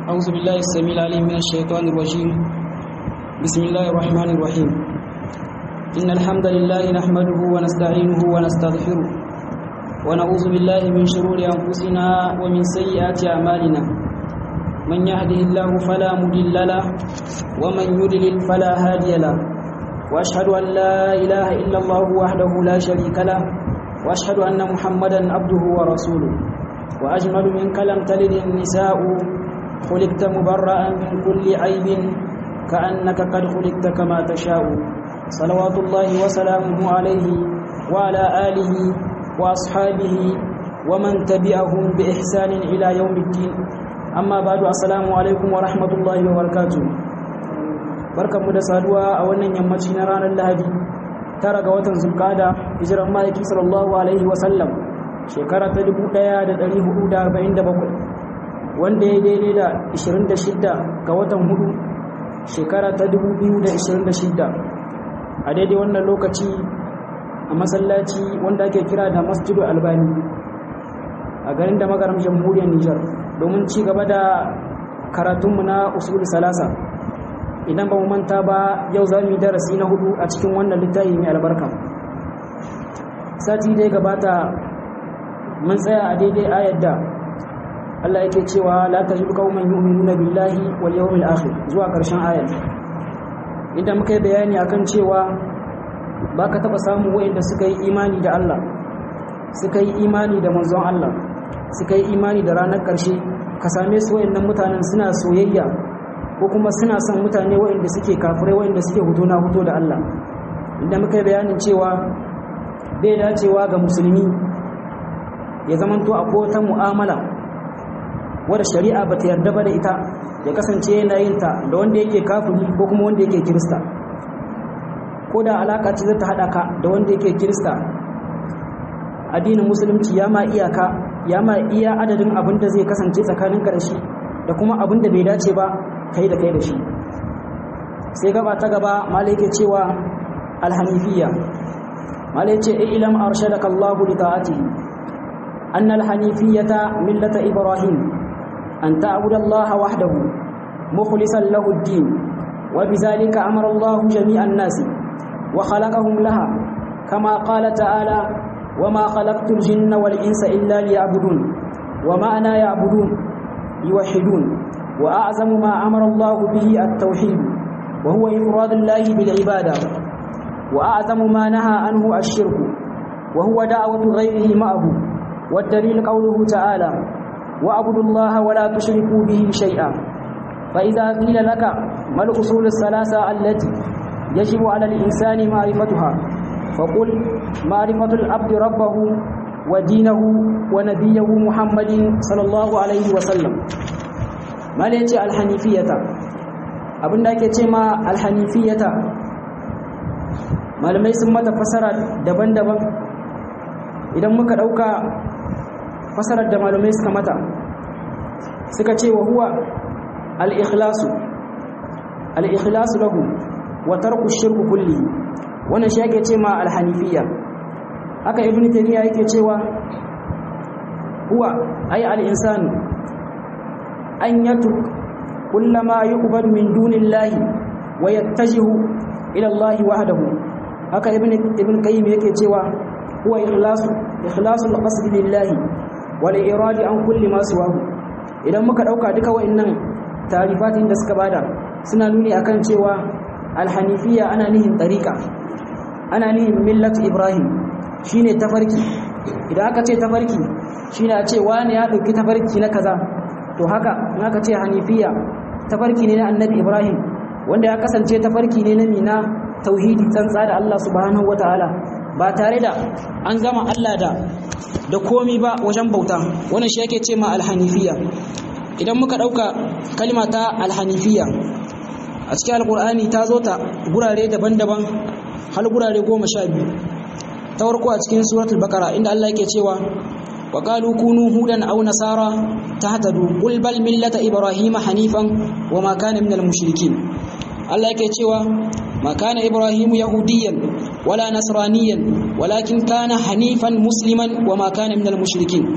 أعوذ بالله السميع العليم من الشيطان الرجيم بسم الله الرحمن الرحيم إن الحمد لله نحمده ونستعينه ونستغفره ونعوذ بالله من شرور أنفسنا ومن سيئات أعمالنا من يهده الله فلا مضل له ومن يضلل فلا هادي له وأشهد أن لا إله إلا الله وحده لا شريك له وأشهد أن محمدا عبده ورسوله وأجمل منك لم تلد النساء خلقت مبرأ من كل عيب كأنك قد خلقت كما تشاء صلوات الله وسلامه عليه وعلى آله وأصحابه ومن تبعهم بإحسان إلى يوم الدين أما بعد السلام عليكم ورحمة الله وبركاته barkanmu da saduwa a wannan yammaci na ranar lahadi tara ga watan zulkada hijiran ma'aiki sallallahu alaihi wasallam shekara ta 1447 wanda ya daidai da 26 ga watan hudu shekara ta 2026 a daidai wannan lokaci a masallaci wanda ake kira da masjidu albani a garin da magaram jamhuriyar nijar domin ci gaba da karatunmu na usul salasa idan ba mu manta ba yau za mu yi darasi na hudu a cikin wannan littafi mai albarka sati dai gabata mun tsaya a daidai ayar da Allah yake cewa la tajidu qauman yu'minuna billahi wal yawmil akhir zuwa karshen ayar inda muka yi bayani akan cewa baka taba samu wayanda suka yi imani da Allah suka yi imani da manzon Allah suka yi imani da ranar karshe ka same su wayannan mutanen suna soyayya ko kuma suna son mutane wayanda suke kafirai wayanda suke huto na huto da Allah inda muka yi bayanin cewa bai dacewa ga musulmi ya zamanto akwai wata mu'amala wadda shari'a ba ta yarda ba da ita ya kasance yana yin ta da wanda yake kafiri ko kuma wanda yake kirista ko da alaka ce zata haɗa ka da wanda yake kirista addinin musulunci ya ma iyaka ya ma iya adadin abin da zai kasance tsakaninka da shi da kuma abin da bai dace ba kai da kai da shi sai gaba ta gaba malai ke cewa alhanifiyya malai ce ilam arshadaka Allahu li ta'atihi أن الحنيفية ملة إبراهيم أن تعبد الله وحده مخلصا له الدين وبذلك أمر الله جميع الناس وخلقهم لها كما قال تعالى وما خلقت الجن والإنس إلا ليعبدون ومعنى يعبدون يوحدون وأعظم ما أمر الله به التوحيد وهو إفراد الله بالعبادة وأعظم ما نهى عنه الشرك وهو دعوة غيره معه والدليل قوله تعالى واعبدوا الله ولا تشركوا به شيئا فإذا قيل لك ما الأصول الثلاثة التي يجب على الإنسان معرفتها فقل معرفة العبد ربه ودينه ونبيه محمد صلى الله عليه وسلم ما ليتي الحنيفية abin da ake ce ma alhanifiyata malamai sun mata fasara daban-daban idan muka ɗauka fasarar da malamai suka mata suka ce wa huwa al-ikhlasu al-ikhlasu lahu wa tarku shirku kulli wannan shi yake ce ma al-hanifiyya haka ibnu taymiya yake cewa huwa ay al-insanu an yatruk kullama yuqbal min dunillahi wa yattajihu ila Allah wahdahu haka ibnu ibn qayyim yake cewa huwa ikhlasu ikhlasul qasdi lillahi wal iradi an kulli ma siwahu idan muka dauka duka wayannan tarifatin da suka bada suna nuni akan cewa alhanifiyya ana nihin tariqa ana nihin millat ibrahim shine tafarki idan aka ce tafarki shine a ce wani ya dauki tafarki na kaza to haka in aka ce hanifiyya tafarki ne na annabi ibrahim wanda ya kasance tafarki ne na mina tauhidi tsantsa da Allah subhanahu wataala ba tare da an gama Allah da da komi ba wajen bauta wannan shi yake ce ma alhanifiya idan muka dauka kalma ta alhanifiya a cikin alkur'ani ta zo ta gurare daban-daban har gurare goma sha biyu ta farko a cikin suratul bakara inda Allah yake cewa wa qalu kunu hudan aw nasara tahtadu qul bal millata ibrahima hanifan wa ma kana minal mushrikin Allah yake cewa ma kana ibrahimu yahudiyan wala nasraniyan walakin kana hanifan musliman wa ma kana minal mushrikin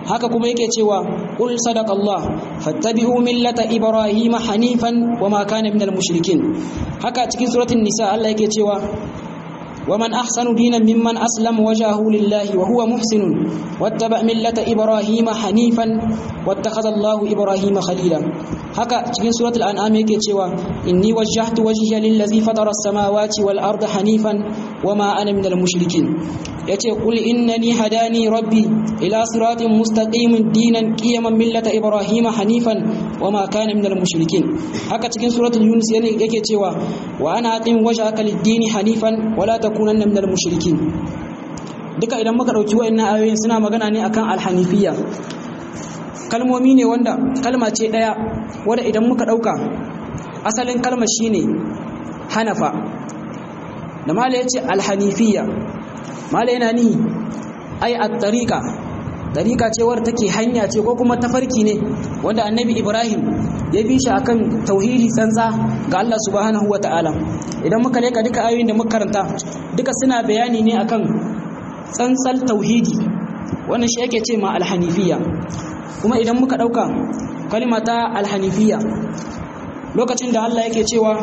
haka kuma yake cewa qul sadaqallah fattabi'u millata ibrahima hanifan wama kana minal mushrikin haka cikin suratul nisa Allah yake cewa ومن أحسن دينا ممن أسلم وجهه لله وهو محسن واتبع ملة إبراهيم حنيفا واتخذ الله إبراهيم خليلا haka cikin suratul an'am yake cewa inni wajjahtu wajhiya lillazi fatara as-samawati wal arda hanifan wama ana minal mushrikin yace qul innani hadani rabbi ila siratin mustaqimin dinan qiyaman millata ibrahima hanifan wama kana minal mushrikin haka cikin suratul yunus yake cewa wa ana aqim wajhaka lid-dini hanifan wala takunanna minal mushrikin duka idan muka dauki wayannan ayoyin suna magana ne akan al-hanifiyya kalmomi ne wanda kalma ce ɗaya wadda idan muka ɗauka asalin kalmar shine hanafa da mala ya ce alhanifiya mala yana ni ai a tariƙa tariƙa ce wadda take hanya ce ko kuma tafarki ne wanda annabi ibrahim ya bi shi akan tauhidi tsantsa ga Allah subhanahu wa ta'ala idan muka leka duka ayoyin da muka karanta duka suna bayani ne akan tsantsal tauhidi wannan shi yake ce ma alhanifiya kuma idan muka ɗauka kalimata alhanifiya lokacin da Allah yake cewa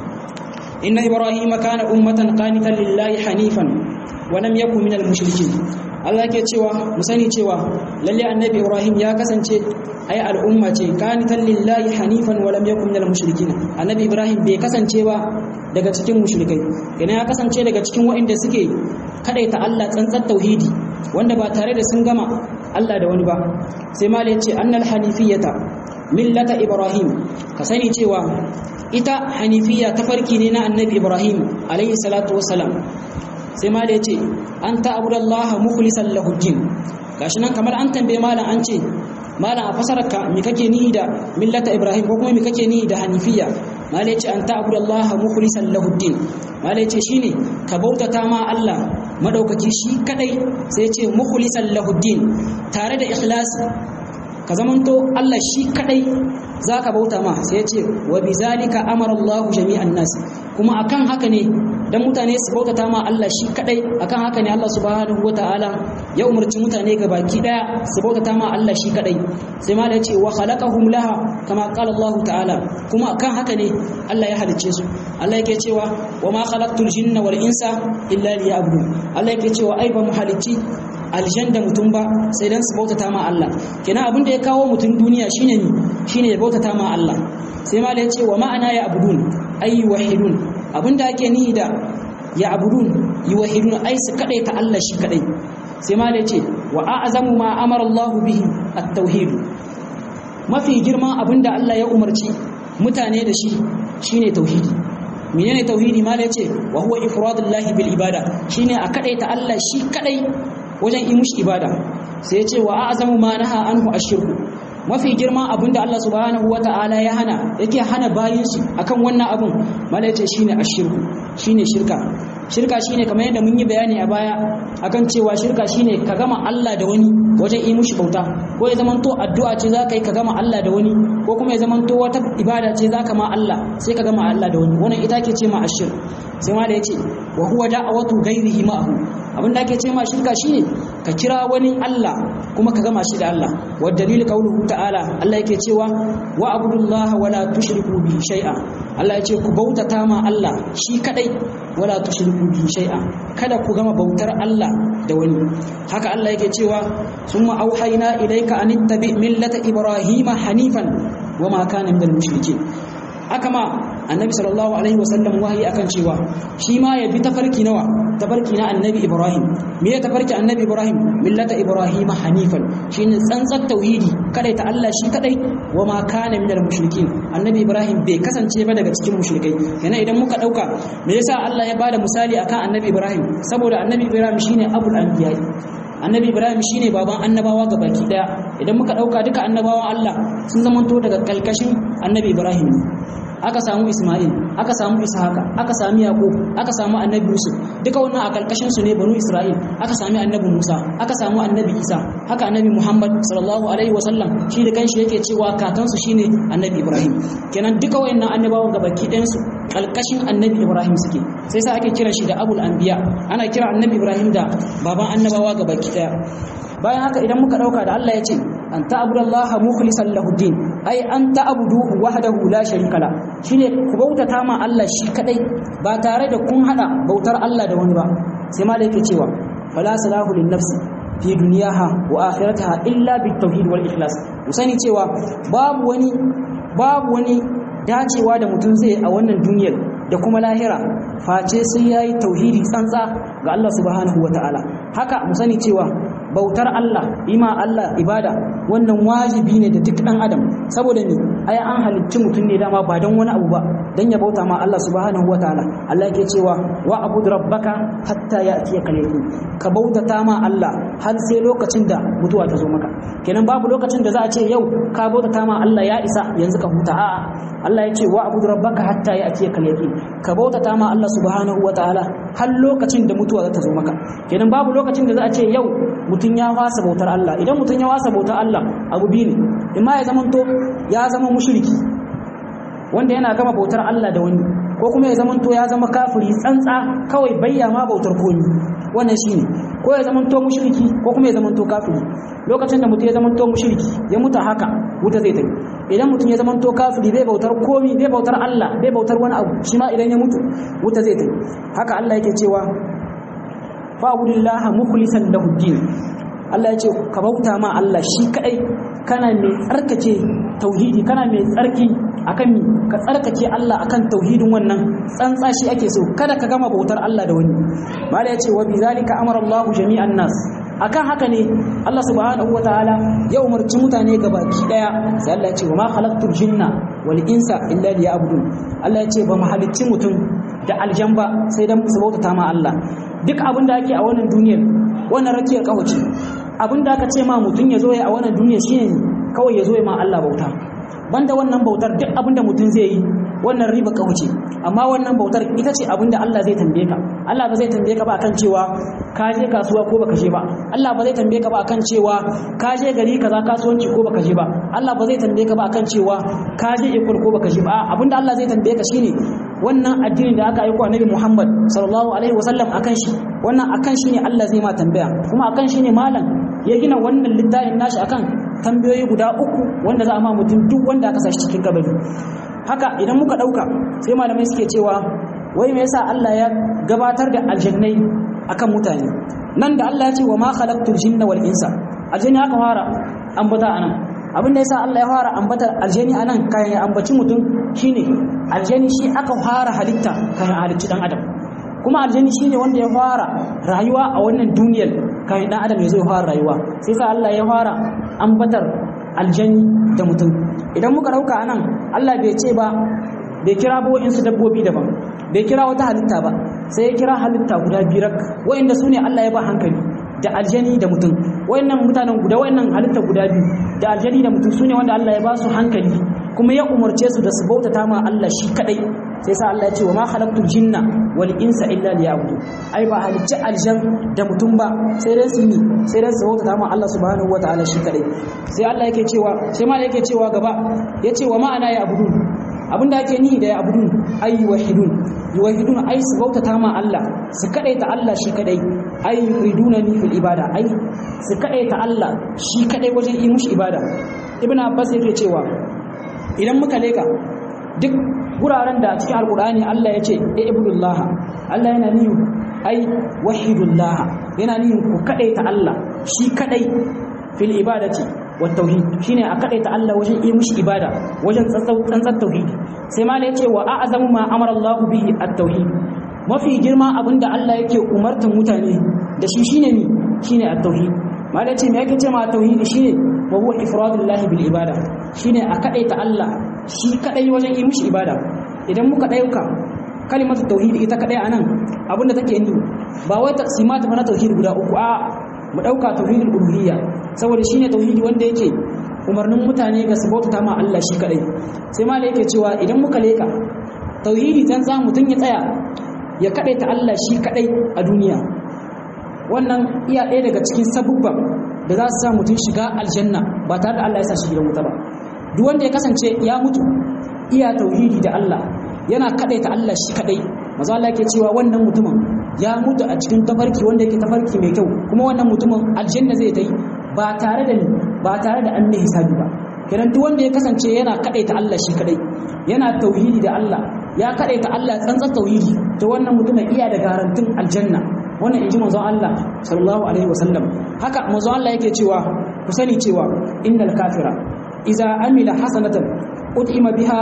inna ibrahima kana ummatan qanitan lillahi hanifan wa lam yakun minal mushrikin Allah yake cewa mu sani cewa lalle annabi ibrahim ya kasance ai al'umma ce qanitan lillahi hanifan wa lam yakun minal mushrikin annabi ibrahim bai kasance ba daga cikin mushrikai kenan ya kasance daga cikin waɗanda suke kadaita Allah tsantsar tauhidi wanda ba tare da sun gama Allah da wani ba sai ma ya ce annal hanifiyata millata ibrahim ka sani cewa ita hanifiya tafarki ne na annabi ibrahim alayhi salatu wassalam sai ma ya ce an ta'budallaha mukhlishan lahu din gashi nan kamar an tambaye malam an ce malam a fasararka me kake nihi da millata ibrahim ko kuma me kake nihi da hanifiya malam ya ce an ta'budallaha mukhlishan lahu din malam ya ce shine ka bautata ma Allah madaukaki shi kadai sai ce mukhlisan lahuddin tare da ikhlasi ka zamanto Allah shi kadai zaka bauta ma sai ce wa bizalika amara Allah jami'an nas kuma akan haka ne dan mutane su bautata ma Allah shi kadai akan haka ne Allah subhanahu wataala ya umarci mutane ga baki daya su bautata ma Allah shi kadai sai ma da ce wa khalaqahum laha kama qala Allah ta'ala kuma akan haka ne Allah ya halicce su Allah yake cewa wa ma khalaqtul jinna wal insa illa liya'budun Allah yake cewa ai ba mu halicci aljan da mutum ba sai dan su bautata ma Allah kenan abin da ya kawo mutum duniya shine ni shine ya bautata ma Allah sai ma da ya ce wa ma'ana ya abudun ay wahidun abin da ake nihi da ya abudun yuwahidun ai su kadai ta Allah shi kadai sai ma da ya ce wa a'zamu ma amara Allah bihi at-tauhid mafi girman abin da Allah ya umarci mutane da shi shine tauhidi menene tauhidi ma da yace wa huwa ifradullahi bil ibada shine a kadaita Allah shi kadai wajen yi mushi ibada sai yace wa a'zamu ma naha anhu ashirku mafi girma abinda Allah subhanahu wata'ala ya hana yake hana bayin shi akan wannan abun mala yace shine ashirku shine shirka shirka shine kamar yadda mun yi bayani a baya akan cewa shirka shine ka gama Allah da wani wajen yi mushi bauta ko ya zamanto addu'a ce za ka yi ka gama Allah da wani ko kuma ya zamanto wata ibada ce za ka ma Allah sai ka gama Allah da wani wannan ita ke ce ma ashir sai ma da yace wa huwa da'awatu ghairihi ma'ahu abin da ake ce ma shirka shine ka kira wani Allah kuma ka gama shi da Allah wa dalil qauluhu ta'ala Allah yake cewa wa abudullaha wala tushriku bi shay'a Allah ya ce ku bautata ma Allah shi kadai wala tushriku bi shay'a kada ku gama bautar Allah da wani haka Allah yake cewa summa auhayna ilayka an ittabi millata ibrahima hanifan wama kana minal mushrikeen haka ma annabi sallallahu alaihi wasallam wahayi akan cewa shi ma ya bi tafarki nawa tafarki na annabi ibrahim me ya tafarki annabi ibrahim millata ibrahim hanifan shine tsantsar tauhidi kadai ta Allah shi kadai wa ma kana minal mushrikin annabi ibrahim bai kasance ba daga cikin mushrikai yana idan muka dauka me yasa Allah ya bada misali akan annabi ibrahim saboda annabi ibrahim shine abul anbiya annabi ibrahim shine baban annabawa ga baki daya idan muka dauka duka annabawan Allah sun zamanto daga kalkashin annabi ibrahim aka samu Ismail aka samu Ishaka aka sami Yaqub aka samu Annabi Yusuf duka wannan a karkashin su ne banu Isra'il aka sami Annabi Musa aka samu Annabi Isa haka Annabi Muhammad sallallahu alaihi wasallam shi da kanshi yake cewa kakansu shine Annabi Ibrahim kenan duka wayannan annabawan gabaki ɗayan su kalkashin Annabi Ibrahim suke sai sa ake kiran shi da Abul Anbiya ana kira Annabi Ibrahim da baban annabawa gabaki ɗaya bayan haka idan muka dauka da Allah ya ce an ta'budallaha mukhlishan lahu din ai an ta'budu wahdahu la sharika la shine ku bautata ma Allah shi kadai ba tare da kun hada bautar Allah da wani ba sai ma da yake cewa fala salahu lin nafsi fi duniyaha wa akhirataha illa bit tauhid wal ikhlas musani cewa babu wani babu wani dacewa da mutum zai a wannan duniyar da kuma lahira face sai yayi tauhidi tsantsa ga Allah subhanahu wataala haka mu sani cewa bautar Allah ima Allah ibada wannan wajibi ne da duk dan adam saboda ni ai an halicci mutum ne dama ba dan wani abu ba dan ya bauta ma Allah subhanahu wataala Allah yake cewa wa abud rabbaka hatta ya'tiyaka al-yaqin ka bautata ma Allah har sai lokacin da mutuwa ta zo maka kenan babu lokacin da za a ce yau ka bautata ma Allah ya isa yanzu ka huta a'a Allah ya ce wa abud rabbaka hatta ya'tiyaka al-yaqin ka bautata ma Allah subhanahu wataala har lokacin da mutuwa za ta zo maka kenan babu lokacin da za a ce yau mutum ya wasa bautar Allah idan mutum ya wasa bautar Allah abu biyu ne imma ya zamanto ya zama mushriki wanda yana gama bautar Allah da wani ko kuma ya zamanto ya zama kafiri tsantsa kawai bayya ma bautar komi wannan shine ko ya zamanto mushriki ko kuma ya zamanto kafiri lokacin da mutum ya zamanto mushriki ya mutu haka wuta zai tafi idan mutum ya zamanto kafiri bai bautar komi bai bautar Allah bai bautar wani abu shi ma idan ya mutu wuta zai tafi haka Allah yake cewa fa'budillaha mukhlishan lahu din Allah ya ce ka bauta ma Allah shi kadai kana mai tsarkake tauhidi kana mai tsarki akan mi ka tsarkake Allah akan tauhidin wannan tsantsa shi ake so kada ka gama bautar Allah da wani mala ya ce wa bizalika amara Allah jami'an nas akan haka ne Allah subhanahu wataala ya umarci mutane gabaki daya sai Allah ya ce wa ma khalaqtul jinna wal insa illa liya'budun Allah ya ce ba mu halicci mutum da aljamba sai dan su bautata ma Allah duk abin da ake a wannan duniyar wannan rakiyar kawace abin da aka ce ma mutum ya zo ya a wannan duniyar shine kawai ya zo ya ma Allah bauta banda wannan bautar duk abin da mutum zai yi wannan riba kawace amma wannan bautar ita ce abin da Allah zai tambaye ka Allah ba zai tambaye ka ba akan cewa ka je kasuwa ko baka je ba Allah ba zai tambaye ka ba akan cewa ka je gari kaza kasuwanci ko baka je ba Allah ba zai tambaye ka ba akan cewa ka je ikon ko baka je ba abinda Allah zai tambaye ka shine wannan addinin da aka aiko annabi Muhammad sallallahu alaihi wasallam akan shi wannan akan shi ne Allah zai ma tambaya kuma akan shi ne malam ya gina wannan littafin nashi akan tambayoyi guda uku wanda za a ma mutum duk wanda aka sashi cikin kabari haka idan muka dauka sai malamai suke cewa wai me yasa Allah ya gabatar da aljannai akan mutane nan da Allah ya ce wa ma khalaqtul jinna wal insa aljanni aka fara ambata anan abinda yasa Allah ya fara ambatar aljani anan kayan ya ambaci mutum shine aljani shi aka fara halitta kayan halicci dan adam kuma aljani shine wanda ya fara rayuwa a wannan duniyar kayan dan adam ya zo ya fara rayuwa sai sa Allah ya fara ambatar aljani da mutum idan muka dauka anan Allah bai ce ba bai kira ba wa'insu dabbobi daban bai kira wata halitta ba sai ya kira halitta guda birak wa'inda su ne Allah ya ba hankali da aljani da mutum wayannan mutanen guda wayannan halitta guda biyu da aljani da mutum sune wanda Allah ya ba su hankali kuma ya umarce su da su bautata ma Allah shi kadai sai sa Allah ya ce wa ma khalaqtul jinna wal insa illa liya'budu ai ba halicci aljan da mutum ba sai dai su yi sai dai su bautata ma Allah subhanahu wataala shi kadai sai Allah yake cewa sai ma yake cewa gaba yace wa ma'ana ya abudu abinda ake nihi da ya abudun ay wahidun yuwahidun ai su bautata ma Allah su kadaita Allah shi kadai ai yuriduna ni fil ibada ai su kadaita Allah shi kadai wajen yi mushi ibada ibn abbas yake cewa idan muka leka duk guraren da cikin alqur'ani Allah ya ce e ibudullah Allah yana nihi ai wahidullah yana nihi ku kadaita Allah shi kadai fil ibadati wa tauhid shine a kadaita Allah wajen yi mushi ibada wajen tsantsar tauhidi sai ma yace wa a'zamu ma amara Allah bihi at-tauhid mafi girma abinda Allah yake umartan mutane da shi shine ni shine at-tauhid ma yace me yake ce ma tauhid shine wa huwa ifradullahi bil ibada shine a kadaita Allah shi kadai wajen yi mushi ibada idan muka dauka kalimatu tauhid ita kadai anan abinda take ni ba wai taqsimata na tauhid guda uku a mu dauka tauhidul uluhiyya saboda shine tauhidi wanda yake umarnin mutane ga su bauta ma Allah shi kadai sai ma yake cewa idan muka leka tauhidi dan za mutun ya tsaya ya kadaita Allah shi kadai a duniya wannan iya ɗaya daga cikin sabubban da za su sa mutum shiga aljanna ba tare da Allah ya sa shi gidan wuta ba duk wanda ya kasance ya mutu iya tauhidi da Allah yana kadaita Allah shi kadai maza Allah yake cewa wannan mutumin ya mutu a cikin tafarki wanda yake tafarki mai kyau kuma wannan mutumin aljanna zai tai ba tare da ni ba tare da an mai hisabi ba kiran duk wanda ya kasance yana kadaita Allah shi kadai yana tauhidi da Allah ya kadaita Allah tsantsan tauhidi to wannan mutumin iya da garantin aljanna wannan inji manzon Allah sallallahu alaihi wasallam haka manzon Allah yake cewa ku sani cewa innal kafira idza amila hasanatan utima biha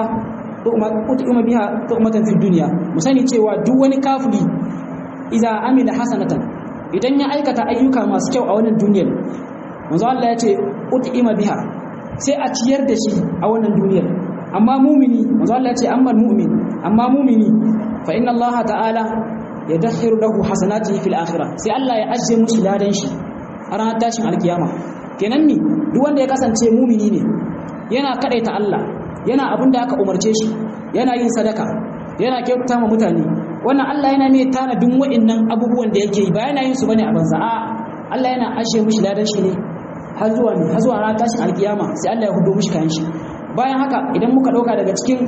utima biha tu'matan fid dunya mu sani cewa duk wani kafiri idza amila hasanatan idan ya aikata ayyuka masu kyau a wannan duniyar manzo Allah ya ce utima biha sai a ciyar da shi a wannan duniyar amma mumini manzo Allah ya ce amma mu'min amma mumini fa inna Allah ta'ala yadakhiru lahu hasanatihi fil akhirah sai Allah ya ajiye mushi ladan shi a ranar tashin alkiyama kenan ni duk wanda ya kasance mumini ne yana kadaita Allah yana abin da aka umarce shi yana yin sadaka yana kyautata ma mutane wannan Allah yana mai tanadin wa'annan abubuwan da yake yi ba yana yin su bane a banza a Allah yana ajiye mushi ladan shi ne har zuwa ne har zuwa ranar tashin alkiyama sai Allah ya hudo mushi kayan shi bayan haka idan muka dauka daga cikin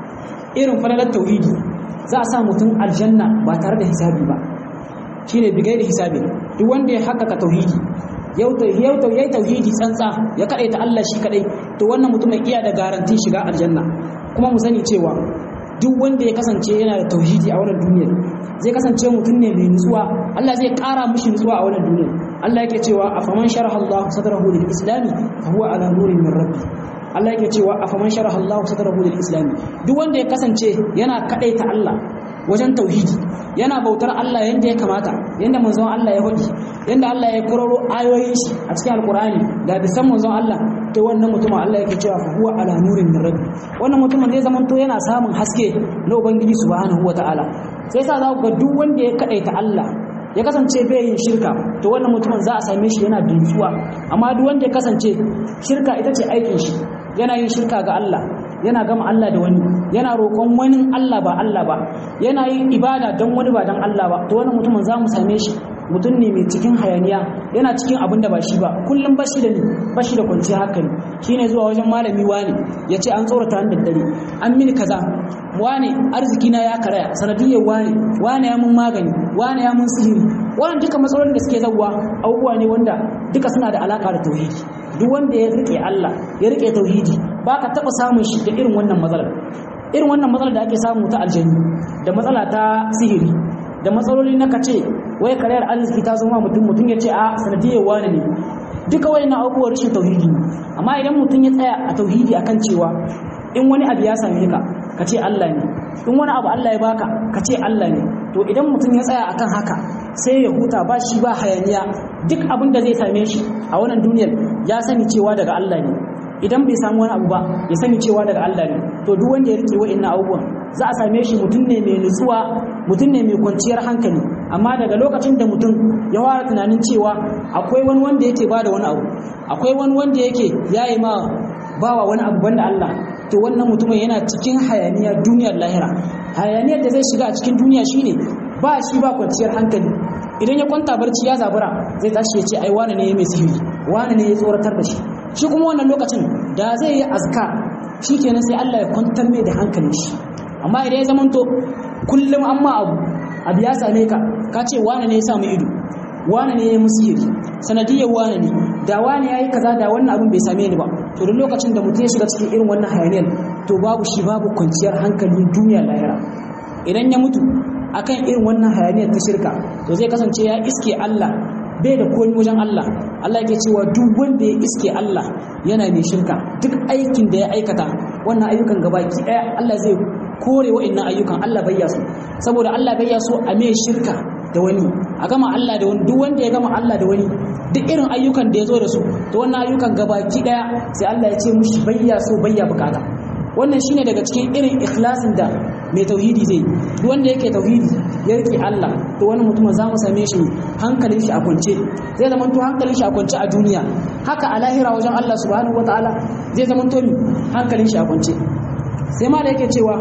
irin falalar tauhidi za a sa mutum aljanna ba tare da hisabi ba shine bigai da hisabi duk wanda ya haƙƙaƙa tauhidi yau yau yayi tauhidi tsantsa ya ta Allah shi kadai to wannan mutumin iya da garantin shiga aljanna kuma mu sani cewa duk wanda ya kasance yana da tauhidi a wannan duniyar zai kasance mutum ne mai nutsuwa Allah zai ƙara mishi nutsuwa a wannan duniyar Allah yake cewa afaman sharaha Allah sadrahu lil islami fa huwa ala nurin min rabbi Allah yake cewa afaman sharaha Allah sadrahu lil islami duk wanda ya kasance yana kadaita Allah wajen tauhidi yana bautar Allah yanda ya kamata yanda manzon Allah ya faɗi yanda Allah ya kororo ayoyin shi a cikin alkur'ani da bisan manzon Allah to wannan mutumin Allah yake cewa fa huwa ala nurin min rabbi wannan mutumin zai zama to yana samun haske na ubangiji subhanahu wataala sai sa za ku ga duk wanda ya kadaita Allah ya kasance bai yin shirka to wannan mutumin za a same shi yana dutsuwa amma duk wanda ya kasance shirka ita ce aikin shi yana yin shirka ga Allah yana gama Allah da wani yana roƙon wani Allah ba Allah ba yana yin ibada don wani ba don Allah ba to wannan mutumin za mu same shi mutum ne mai cikin hayaniya yana cikin abin da ba shi ba kullum bashi da ni bashi da kwanciyar hankali shine zuwa wajen malami wani ya ce an tsorata ni daddare an mini kaza wani arziki na ya karaya sanadiyyar wani wani ya mun magani wani ya mun sihiri wannan duka matsalolin da suke zawwa abubuwa ne wanda duka suna da alaka da tauhidi duk wanda ya rike Allah ya rike tauhidi ba ka taɓa samun shi da irin wannan matsalar irin wannan matsalar da ake samu ta aljani da matsala ta sihiri da matsaloli na kace wai karyar arziki ta zama mutum mutum ya ce a sanadiyar wani ne duka wani na abubuwan rashin tauhidi amma idan mutum ya tsaya a tauhidi akan cewa in wani abu ya same ka ka ce Allah ne in wani abu Allah ya baka ka ce Allah ne to idan mutum ya tsaya akan haka sai ya huta ba shi ba hayaniya duk abin da zai same shi a wannan duniyar ya sani cewa daga Allah ne idan bai samu wani abu ba ya sani cewa daga Allah ne to duk wanda ya rike wa'annan abubuwan za a same shi mutum ne mai nutsuwa mutum ne mai kwanciyar hankali amma daga lokacin da mutum ya fara tunanin cewa akwai wani wanda yake bada wani abu akwai wani wanda yake yayi ma bawa wani abu banda Allah to wannan mutumin yana cikin hayaniya duniyar lahira hayaniyar da zai shiga a cikin duniya shine ba shi ba kwanciyar hankali idan ya kwanta barci ya zabura zai tashi ya ce ai wane ne ya mai sihiri wane ne ya tsoratar da shi shi kuma wannan lokacin da zai yi azka shi kenan sai Allah ya kwantar mai da hankalin shi amma idan ya zamanto kullum an ma abu abu ya same ka ka ce wane ne ya samu ido wane ne ya yi musiri sanadiyar wane ne da wane ya yi kaza da wannan abin bai same ni ba to duk lokacin da mutum ya shiga cikin irin wannan hayaniyar to babu shi babu kwanciyar hankalin duniya lahira idan ya mutu akan irin wannan hayaniyar ta shirka to zai kasance ya iske Allah bai da komi wajen Allah Allah yake cewa duk wanda ya iske Allah yana mai shirka duk aikin da ya aikata wannan ayyukan gabaki daya Allah zai kore wa'annan ayyukan Allah bayya su saboda Allah bayya so a mai shirka da wani a gama Allah da wani duk wanda ya gama Allah da wani duk irin ayyukan da ya zo da su to wannan ayyukan gabaki daya sai Allah ya ce mushi bayya so bayya bukata wannan shine daga cikin irin ikhlasin da mai tauhidi zai duk wanda yake tauhidi ya rike Allah to wani mutum za mu same shi hankalin shi a kwance zai zama to hankalin shi a kwance a duniya haka a lahira wajen Allah subhanahu wataala zai zama to mi hankalin shi a kwance sai ma da yake cewa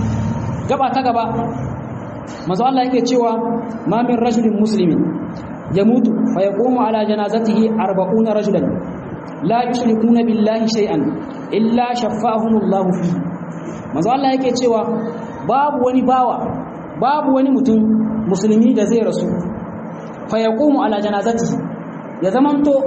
gaba ta gaba manzo Allah yake cewa ma min rajulin muslimin yamutu fa yaqumu ala janazatihi 40 rajulan la yushrikuna billahi shay'an illa shaffahumullahu fi manzo Allah yake cewa babu wani bawa babu wani mutum musulmi da zai rasu fa yaqumu ala janazatihi ya zamanto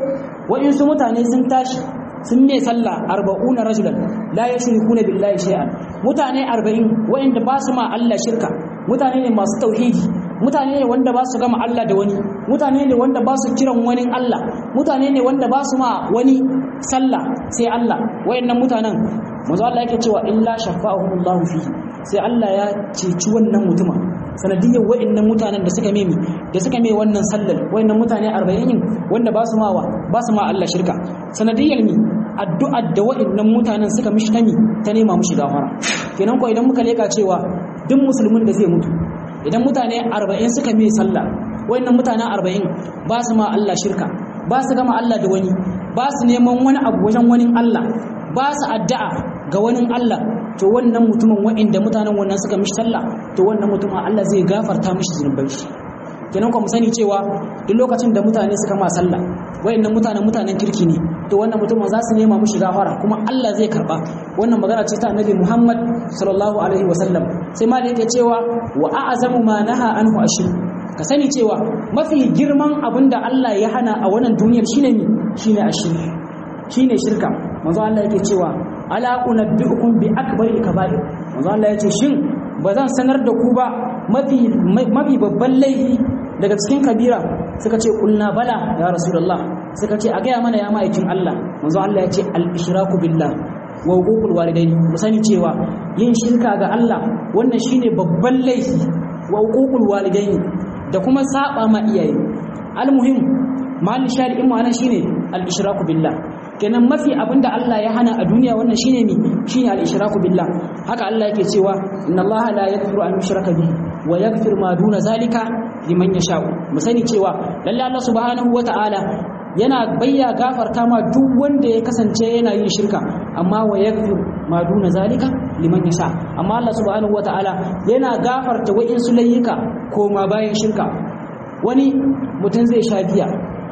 wa'insu mutane sun tashi sun mai sallah arba'una rajulan la yushrikuna billahi shay'an mutane arba'in wa'inda ba su ma Allah shirka mutane ne masu tauhidi mutane ne wanda ba su gama Allah da wani mutane ne wanda ba su kiran wani Allah mutane ne wanda ba su ma wani sallah sai Allah wayannan mutanen manzo Allah yake cewa illa shafa'ahumullahu fihi sai Allah ya ceci wannan mutumin sanadiyyar wayannan mutanen da suka memi da suka mai wannan sallar wayannan mutane 40 wanda ba su mawa ba su ma Allah shirka sanadiyyar mi addu'ar da wayannan mutanen suka mishi tami ta nema mushi gafara kenan ko idan muka leka cewa duk musulmin da zai mutu idan mutane 40 suka mai sallah wayannan mutane 40 ba su ma Allah shirka ba su gama Allah da wani ba su neman wani abu wajen wani Allah ba su addu'a ga wani Allah to wannan mutumin wa'inda mutanen wannan suka mishi sallah to wannan mutumin Allah zai gafarta mishi zunubai shi kenan kuma mu sani cewa duk lokacin da mutane suka ma sallah wa'innan mutanen mutanen kirki ne to wannan mutumin za su nema mishi gafara kuma Allah zai karba wannan magana ce ta Annabi Muhammad sallallahu alaihi wasallam sai ma da yake cewa wa a'zamu ma naha anhu ashir ka sani cewa mafi girman abin da Allah ya hana a wannan duniyar shine ne shine ashirki shine shirka manzo Allah yake cewa ala unabbiukum bi akbaril kaba'ir manzo Allah yace shin bazan sanar da ku ba mafi mafi babban laifi daga cikin kabira suka ce kulna bala ya rasulullah suka ce a gaya mana ya ma'aikin Allah manzo Allah yace al ishraku billah wa huququl walidaini mu sani cewa yin shirka ga Allah wannan shine babban laifi wa huququl walidaini da kuma saba ma iyaye almuhim mahallin shari'in ma'ana shine al-ishraku billah kenan mafi abinda Allah ya hana a duniya wannan shine ne shine al-ishraku billah haka Allah yake cewa inna Allah la yaghfiru an yushraka bihi wa yaghfiru ma duna zalika liman yasha mu sani cewa lalle Allah subhanahu wata'ala yana bayya gafarta ma duk wanda ya kasance yana yin shirka amma wa yaghfiru ma duna zalika liman yasha amma Allah subhanahu wata'ala yana gafarta wa'insu layyuka ko ma bayan shirka wani mutum zai sha giya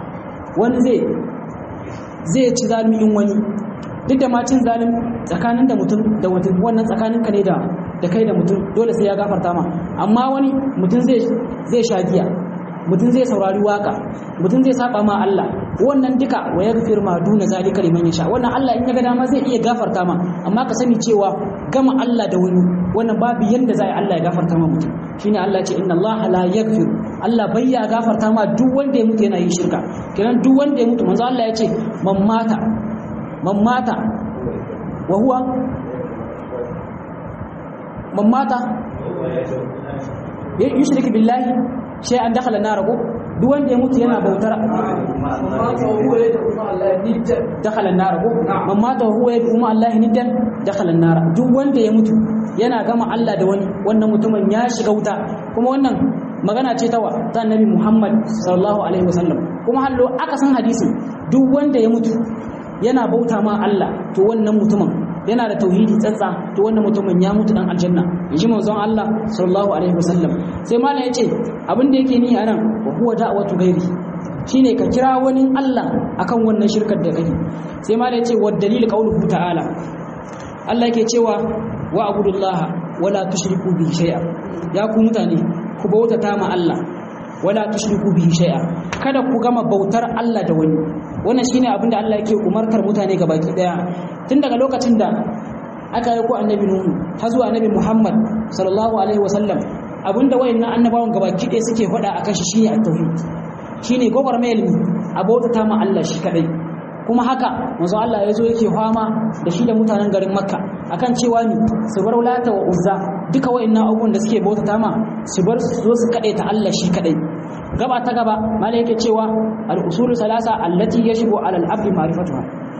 wani zai zai ci zalimin wani duk da macin zalim tsakanin da mutum da mutum wannan tsakanin ka ne da da kai da mutum dole sai ya gafarta ma amma wani mutum zai zai sha giya mutum zai saurari waka mutum zai saba ma Allah wannan duka wa yaghfir ma duna zalika liman yasha wannan Allah in ya ga dama zai iya gafarta ma amma ka sani cewa gama Allah da wani wannan babu yanda zai Allah ya gafarta ma mutum shine Allah ya ce inna Allah la yaghfir Allah bai ya gafarta ma duk wanda ya mutu yana yin shirka kenan duk wanda ya mutu manzo Allah ya ce man mata man mata wa huwa man mata yushrik billahi sai an dakhala nar ko duk wanda ya mutu yana bautar dakhala nar ko man mata huwa yad'u ma Allah niddan dakhala nar duk wanda ya mutu yana gama Allah da wani wannan mutumin ya shiga wuta kuma wannan magana ce tawa ta annabi Muhammad sallallahu alaihi wasallam kuma hallo aka san hadisin duk wanda ya mutu yana bauta ma Allah to wannan mutumin yana da tauhidi tsantsa to wannan mutumin ya mutu dan aljanna yaji manzon Allah sallallahu alaihi wasallam sai malam yace abin da yake ni anan wa huwa da'watu ghairi shine ka kira wani Allah akan wannan shirkar da kake sai malam yace wa dalil qauluhu ta'ala Allah yake cewa wa abudullah wala tushriku bihi shay'a ya ku mutane ku bautata ma Allah wala tushriku bihi shay'a kada ku gama bautar Allah da wani wannan shine abin da Allah yake umartar mutane gabaki daya tun daga lokacin da aka yi ko annabi nuhu har zuwa annabi muhammad sallallahu alaihi wasallam abinda wayannan annabawan gabaki ɗaya suke faɗa akan shi shine at-tauhid shine gobar mai ilmi a bautata ma Allah shi kadai kuma haka manzo Allah ya zo yake fama da shi da mutanen garin makka akan cewa ni su bar lata wa uzza duka wayannan abubuwan da suke bautata ma su bar su zo su kadai ta Allah shi kadai gaba ta gaba malai yake cewa al-usulu salasa allati yashibu ala al-abdi ma'rifatuha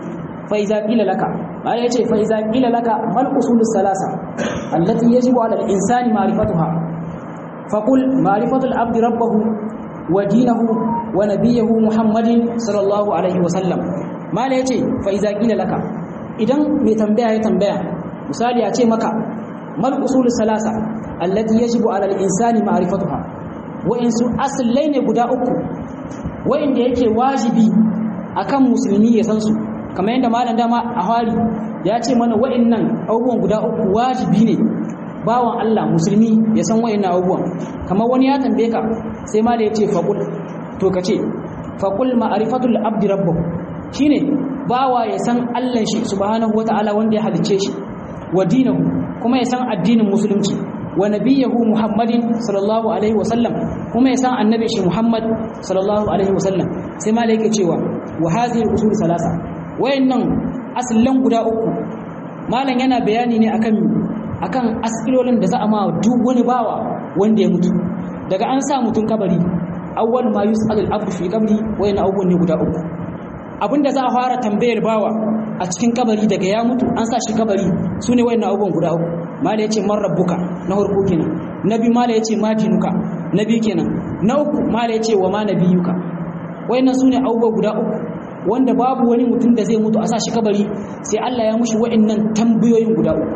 fa iza qila laka malai yace fa iza qila laka mal usulus salasa allati yajibu ala al-insani ma'rifatuha faqul ma'rifatu al-abdi rabbahu wa dinahu wa nabiyahu muhammadin sallallahu alaihi wa sallam malai yace fa iza qila laka idan mai tambaya ya tambaya misali a ce maka mal usulus salasa allati yajibu ala al-insani ma'rifatuha wa'insu asallai ne guda uku wa'inda yake wajibi akan musulmi ya san su kamar yadda malam dama a hari ya ce mana wa'innan abubuwan guda uku wajibi ne bawan Allah musulmi ya san wa'innan abubuwan kamar wani ya tambaye ka sai ma da ya ce faqul to ka ce faqul ma'rifatul abdi rabbahu shine bawa ya san Allah shi subhanahu wataala wanda ya halicce shi wa dinahu kuma ya san addinin musulunci wa nabiyahu muhammadin sallallahu alaihi wasallam kuma ya san annabi shi muhammad sallallahu alaihi wasallam sai ma yake cewa wa hadhihi usul salasa wayannan aslan guda uku malam yana bayani ne akan akan asilolin da za a ma duk wani bawa wanda ya mutu daga an sa mutun kabari awwal ma yus'al al-abdu fi qabri wayannan abubuwan ne guda uku abinda za a fara tambayar bawa a cikin kabari daga ya mutu an sa shi kabari su ne wayannan abubuwan guda uku mala ya ce man rabbuka na farko kenan na biyu mala ya ce ma dinuka na biyu kenan na uku mala ya ce wa ma nabiyuka wayannan su ne abubuwa guda uku wanda babu wani mutum da zai mutu a sa shi kabari sai Allah ya mushi wayannan tambayoyin guda uku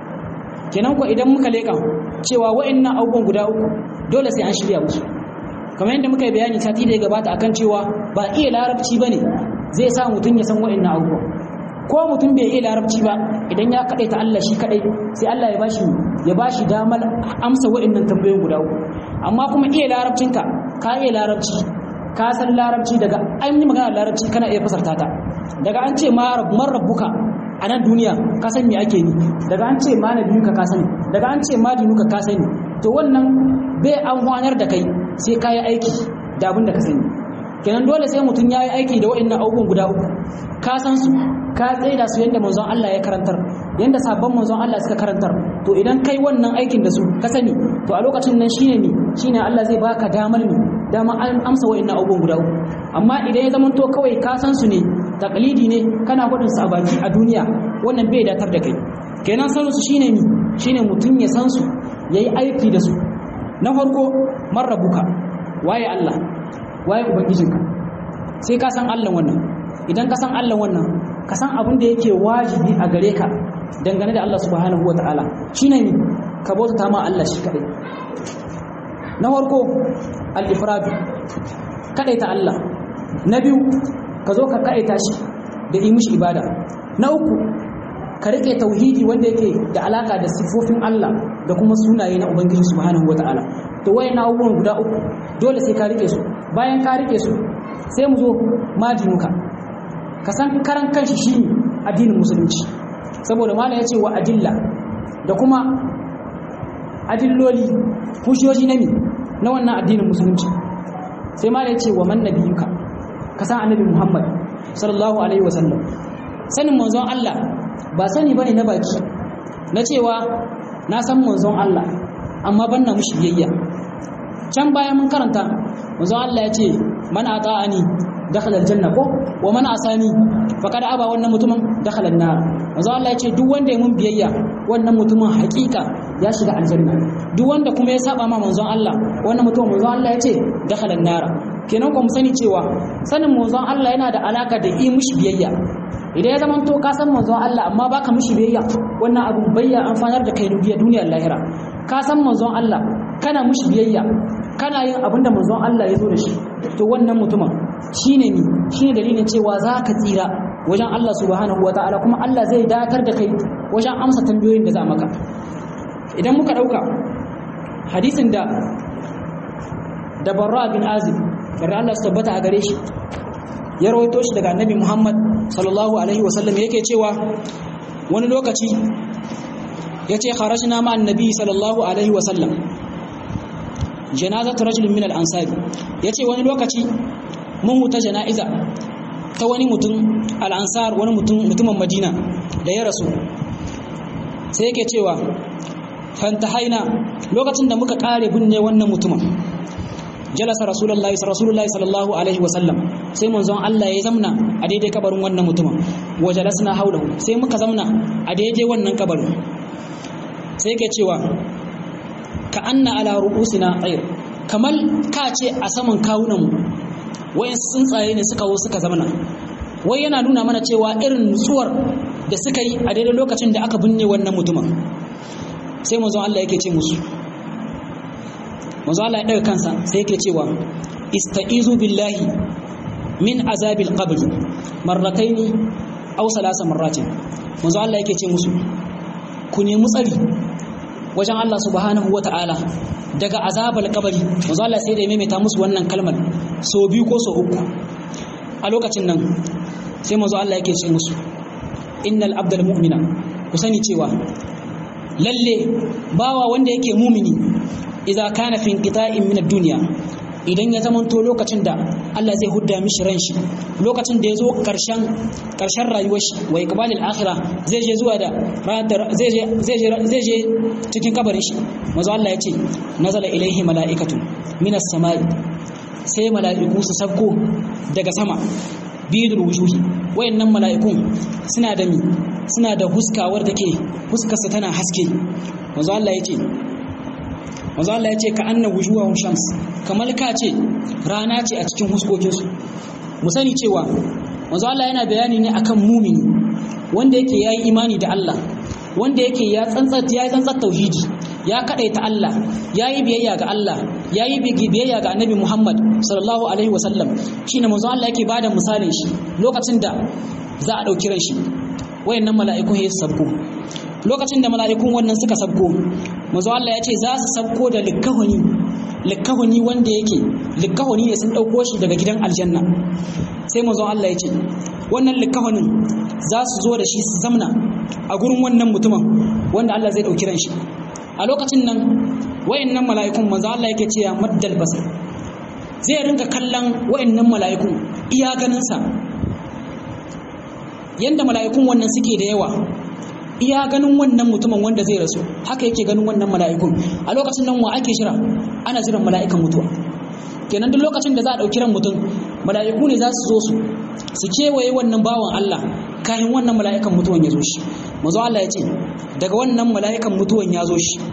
kenan ko idan muka leka cewa wayannan abubuwan guda uku dole sai an shirya musu kamar yadda muka yi bayani sati da ya gabata akan cewa ba iya larabci bane zai sa mutum ya san wayannan abubuwa ko mutum bai iya larabci ba idan ya kaɗai ta Allah shi kaɗai sai Allah ya bashi ya bashi damar amsa waɗannan tambayoyin guda uku amma kuma iya larabcinka ka iya larabci ka san larabci daga an yi magana larabci kana iya fasarta ta daga an ce man rabbuka a nan duniya ka san me ake ni daga an ce ma nabiyuka ka sani daga an ce ma dinuka ka sani to wannan bai amfanar da kai sai ka yi aiki da abin da ka sani kenan dole sai mutum ya yi aiki da waɗannan abubuwan guda uku ka san su ka tsaida su yadda manzon Allah ya karantar yadda sabon manzon Allah suka karantar to idan kai wannan aikin da su ka sani to a lokacin nan shine ne shine Allah zai baka damar ne dama an amsa waɗannan abubuwan guda uku amma idan ya zama to kawai ka san su ne taklidi ne kana gudun su a baki a duniya wannan bai datar da kai kenan sanin su shine ni shine mutum ya san su yayi aiki da su na farko marrabuka waye Allah waye ubangijinka sai ka san Allah wannan idan ka san Allah wannan ka san abin da yake wajibi a gare ka dangane da Allah subhanahu wataala shine ne ka bauta ma Allah shi kadai na farko al-ifrad kadaita Allah na biyu ka zo ka kadaita shi da yi mishi ibada na uku ka rike tauhidi wanda yake da alaka da sifofin Allah da kuma sunaye na Ubangiji subhanahu wataala to wayannan abubuwan guda uku dole sai ka rike su bayan ka rike su sai mu zo majinuka ka san karan kanshi shi addinin musulunci saboda mala ya ce wa adilla da kuma adilloli hushiyoyi na mi na wannan addinin musulunci sai mala ya ce wa man nabiyuka ka san annabi muhammad sallallahu alaihi wasallam sanin manzon Allah ba sani bane na baki na cewa na san manzon Allah amma ban na mushi biyayya can bayan mun karanta manzon Allah ya ce man ata'ani dakhala aljanna ko wa man asani faqad aba wannan mutumin dakhala an-nar manzon Allah ya ce duk wanda ya mun biyayya wannan mutumin hakika ya shiga aljanna duk wanda kuma ya saba ma manzon Allah wannan mutumin manzon Allah ya ce dakhala an-nar kenan ku mu sani cewa sanin manzon Allah yana da alaka da yi mushi biyayya idan ya zamanto ka san manzon Allah amma baka mishi biyayya wannan abu bayya amfanar da kai duniya duniyar lahira ka san manzon Allah kana mishi biyayya kana yin abin da manzon Allah ya zo da shi to wannan mutumin shine ni shine dalilin cewa za ka tsira wajen Allah subhanahu wataala kuma Allah zai datar da kai wajen amsa tambayoyin da za maka idan muka dauka hadisin da da Barra bin Azib yarda Allah su tabbata a gare shi ya rawaito shi daga annabi Muhammad sallallahu alaihi wasallam yake cewa wani lokaci yace kharajna ma annabi sallallahu alaihi wasallam janazatu rajulin min al-ansari yace wani lokaci mun huta jana'iza ta wani mutum al-ansar wani mutum mutumin Madina da ya rasu sai yake cewa fantahaina lokacin da muka kare binne wannan mutumin jalasa rasulullahi rasulullahi sallallahu alaihi wasallam sai manzon Allah ya zamna a daidai kabarin wannan mutumin wa jalasna haulahu sai muka zamna a daidai wannan kabarin sai yake cewa ka anna ala ru'usina tayr kamal ka ce a saman kawunan mu wayan tsuntsaye ne suka wo suka zamna wai yana nuna mana cewa irin nutsuwar da suka yi a daidai lokacin da aka binne wannan mutumin sai manzon Allah yake ce musu manzo Allah ya daga kansa sai yake cewa istaizu billahi min azabil qabr marrataini aw salasa marratin manzo Allah yake ce musu ku nemi tsari wajen Allah subhanahu wata'ala daga azabal qabri manzo Allah sai da ya maimaita musu wannan kalmar so biyu ko so uku a lokacin nan sai manzo Allah yake ce musu innal abdal mu'mina ku sani cewa lalle bawa wanda yake mumini idza kana fi inqita'in min ad-dunya idan ya zamanto lokacin da Allah zai hudda mishi ran shi lokacin da ya zo karshen karshen rayuwar shi wa iqbalil akhirah zai je zuwa da zai je zai je zai je cikin kabarin shi manzo Allah ya ce nazala ilaihi mala'ikatun minas samai sai mala'iku su sabko daga sama bidul wujuhi wayannan mala'ikun suna da mi suna da huskawar da ke huskarsa tana haske manzo Allah ya ce manzo Allah ya ce ka anna wujuhahum shams kamar ka ce rana ce a cikin huskokinsu mu sani cewa manzo Allah yana bayani ne akan mumini wanda yake yayi imani da Allah wanda yake ya tsantsar ya tsantsar tauhidi ya kadaita Allah yayi biyayya ga Allah yayi biyayya ga Annabi Muhammad sallallahu alaihi wasallam shine manzo Allah yake bada misalin shi lokacin da za a dauki ran shi wayannan mala'ikun ya sabko lokacin da mala'ikun wannan suka sabko manzo Allah ya ce za su sabko da likkahuni likkahuni wanda yake likkahuni ne sun dauko shi daga gidan aljanna sai manzo Allah ya ce wannan likkahunin za su zo da shi su zamna a gurin wannan mutumin wanda Allah zai dauki ran shi a lokacin nan wayannan mala'ikun manzo Allah yake cewa maddal basar zai ringa kallon wayannan mala'ikun iya ganin sa yanda mala'ikun wannan suke da yawa iya ganin wannan mutumin wanda zai rasu haka yake ganin wannan mala'ikun a lokacin nan wa ake shira ana jiran mala'ikan mutuwa kenan duk lokacin da za a ɗauki ran mutum mala'iku ne za su zo su su kewaye wannan bawan Allah kayan wannan mala'ikan mutuwan ya zo shi mazo Allah ya ce daga wannan mala'ikan mutuwan ya zo shi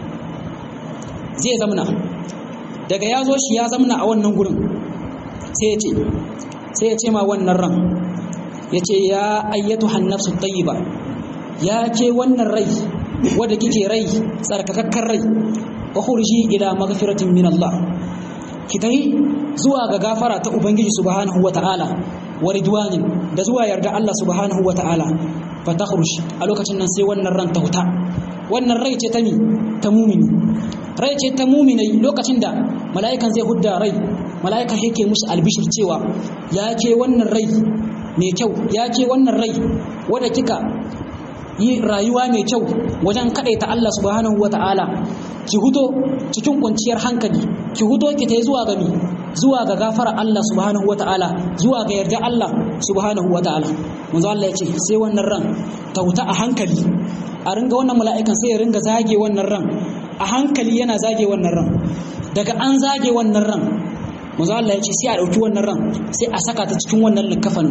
zai zamna daga ya zo shi ya zamna a wannan gurin sai ya ce sai ya ce ma wannan ran ya ce ya ayyatu hannafsu tayyiba ya ke wannan rai wadda kike rai tsarkakakkar rai wa khurji ila maghfiratin min Allah ki tahi zuwa ga gafara ta ubangiji subhanahu wata'ala wa ridwanin da zuwa yarda Allah subhanahu wata'ala fa takhruj a lokacin nan sai wannan ran ta huta wannan rai ce ta mi ta mumini rai ce ta muminai lokacin da mala'ikan zai hudda rai mala'ikan yake musu albishir cewa ya ke wannan rai mai kyau ya ke wannan rai wadda kika yi rayuwa mai kyau wajen kaɗaita Allah subhanahu wa ta'ala ki huto cikin kwanciyar hankali ki huto ki ta zuwa ga mi zuwa ga gafara Allah subhanahu wa ta'ala zuwa ga yarda Allah subhanahu wa ta'ala manzo Allah ya ce sai wannan ran ta huta a hankali a ringa wannan mala'ikan sai ya ringa zage wannan ran a hankali yana zage wannan ran daga an zage wannan ran manzo Allah ya ce sai a dauki wannan ran sai a saka ta cikin wannan likafan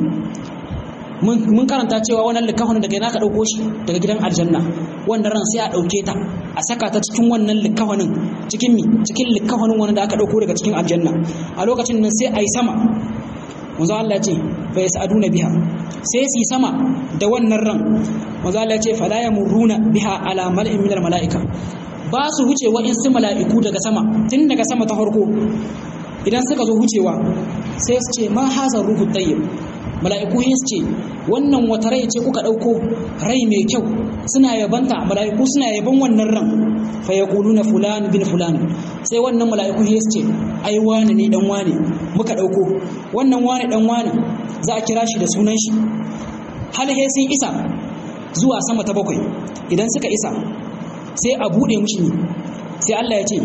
mun karanta cewa wannan likafan daga yana ka dauko shi daga gidan aljanna wannan ran sai a dauke ta a saka ta cikin wannan likafanin cikin mi cikin likafanin wannan da aka dauko daga cikin aljanna a lokacin nan sai a yi sama manzo Allah ya ce fa yasaduna biha sai su yi sama da wannan ran manzo Allah ya ce fala yamuruna biha ala mal'in minal mala'ika ba su wuce waɗansu mala'iku daga sama tun daga sama ta farko idan suka zo wucewa sai su ce ma haza ruhu tayyib mala'iku yin su ce wannan wata rai ce kuka ɗauko rai mai kyau suna yabanta mala'iku suna yaban wannan ran fa yaquluna fulan bin fulan sai wannan mala'iku yin su ce ai wani ne dan wani muka ɗauko wannan wani dan wani za a kira shi da sunan shi hal he sun isa zuwa sama ta bakwai idan suka isa sai a buɗe mushi ne sai Allah ya ce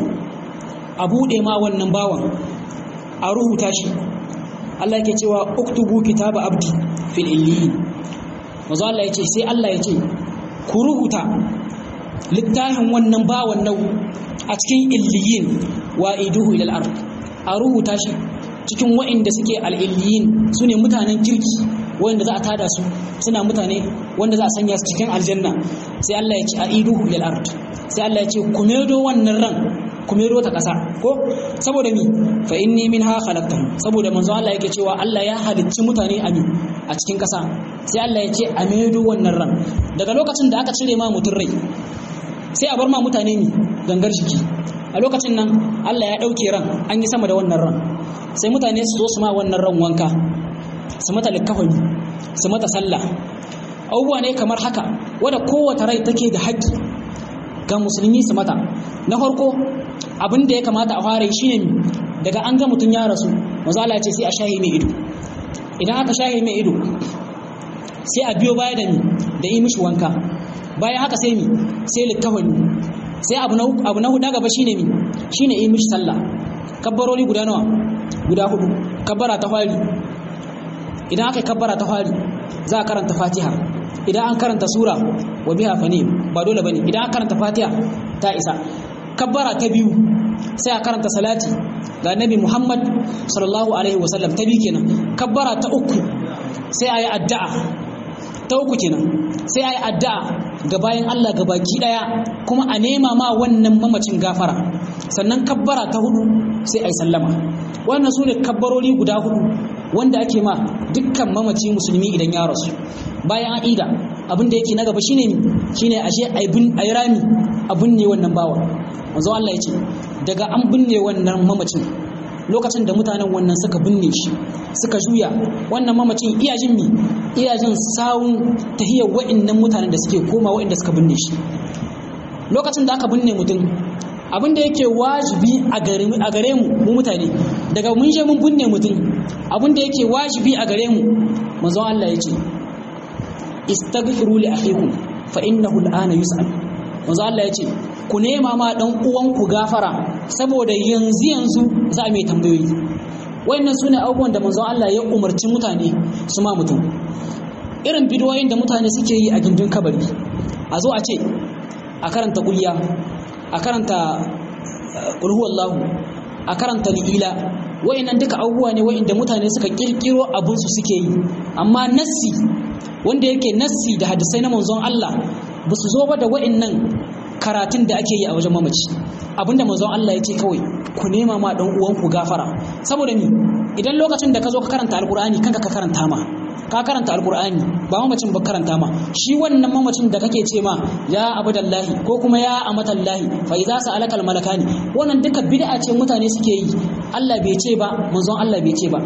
a buɗe ma wannan bawan a rubuta shi Allah yake cewa uktubu kitaba abdi fil illiyin mazo Allah ya ce sai Allah ya ce ku rubuta littafin wannan bawan nau a cikin illiyin wa iduhu ila al-ard a rubuta shi cikin wa'inda suke al-illiyin sune mutanen kirki wanda za a tada su suna mutane wanda za a sanya su cikin aljanna sai Allah ya ce a iduhu ila al-ard sai Allah ya ce ku medo wannan ran ku medo ta kasa ko saboda mi fa inni minha khalaqtahum saboda manzo Allah yake cewa Allah ya halicci mutane a mi a cikin kasa sai Allah ya ce a medo wannan ran daga lokacin da aka cire ma mutun rai sai a bar ma mutane mi gangar jiki a lokacin nan Allah ya dauke ran an yi sama da wannan ran sai mutane su zo su ma wannan ran wanka su mata likafani su mata sallah abubuwa ne kamar haka wadda kowace rai take da haƙƙi ga musulmi su mata na farko abin da ya kamata a fara shi ne daga an ga mutum ya rasu mazala ce sai a shahi mai ido idan aka shahi mai ido sai a biyo baya da ni da yi mishi wanka bayan haka sai mi sai likafani sai abu na abu na hudu gaba shine mi shine yi mishi sallah kabbaroli guda nawa guda hudu kabbara ta fari idan aka yi kabbara ta fari za a karanta fatiha idan an karanta sura wa biha fani ba dole bane idan an karanta fatiha ta isa kabbara ta biyu sai a karanta salati ga nabi muhammad sallallahu alaihi wasallam ta biyu kenan kabbara ta uku sai a yi addu'a ta uku kenan sai a yi addu'a ga bayan Allah ga baki daya kuma a nema ma wannan mamacin gafara sannan kabbara ta hudu sai a yi sallama wannan su ne kabbarori guda hudu wanda ake ma dukkan mamaci musulmi idan ya rasu bayan an ida abin da yake na gaba shine ne shine ashe a yi rami a binne wannan bawa manzo Allah ya ce daga an binne wannan mamacin lokacin da mutanen wannan suka binne shi suka juya wannan mamacin iya jin mi iya jin sawun tahiyar wa'annan mutanen da suke koma wa'anda suka binne shi lokacin da aka binne mutum abin da yake wajibi a gare mu mu mutane daga mun je mun binne mutum abin da yake wajibi a gare mu manzon Allah ya ce istaghfiru li akhikum fa innahu al'ana yus'al manzon Allah ya ce ku nema ma dan uwanku gafara saboda yanzu yanzu za a mai tambayoyi wayannan sune abubuwan da manzon Allah ya umarci mutane su ma mutum irin bidiyoyin da mutane suke yi a gindin kabari a zo a ce a karanta kulliya a karanta kulhu wallahu a karanta li'ila wayannan duka abubuwa ne wayanda mutane suka kirkiro abun su suke yi amma nassi wanda yake nassi da hadisai na manzon Allah ba su zo ba da wayannan karatun da ake yi a wajen mamaci abinda manzon Allah ya ce kawai ku nema ma dan uwanku gafara saboda ni idan lokacin da ka zo ka karanta alkur'ani kanka ka karanta ma ka karanta alkur'ani ba mamacin ba karanta ma shi wannan mamacin da kake ce ma ya abadallahi ko kuma ya amatallahi fa idza sa'alaka almalakani wannan duka bid'a ce mutane suke yi Allah bai ce ba manzon Allah bai ce ba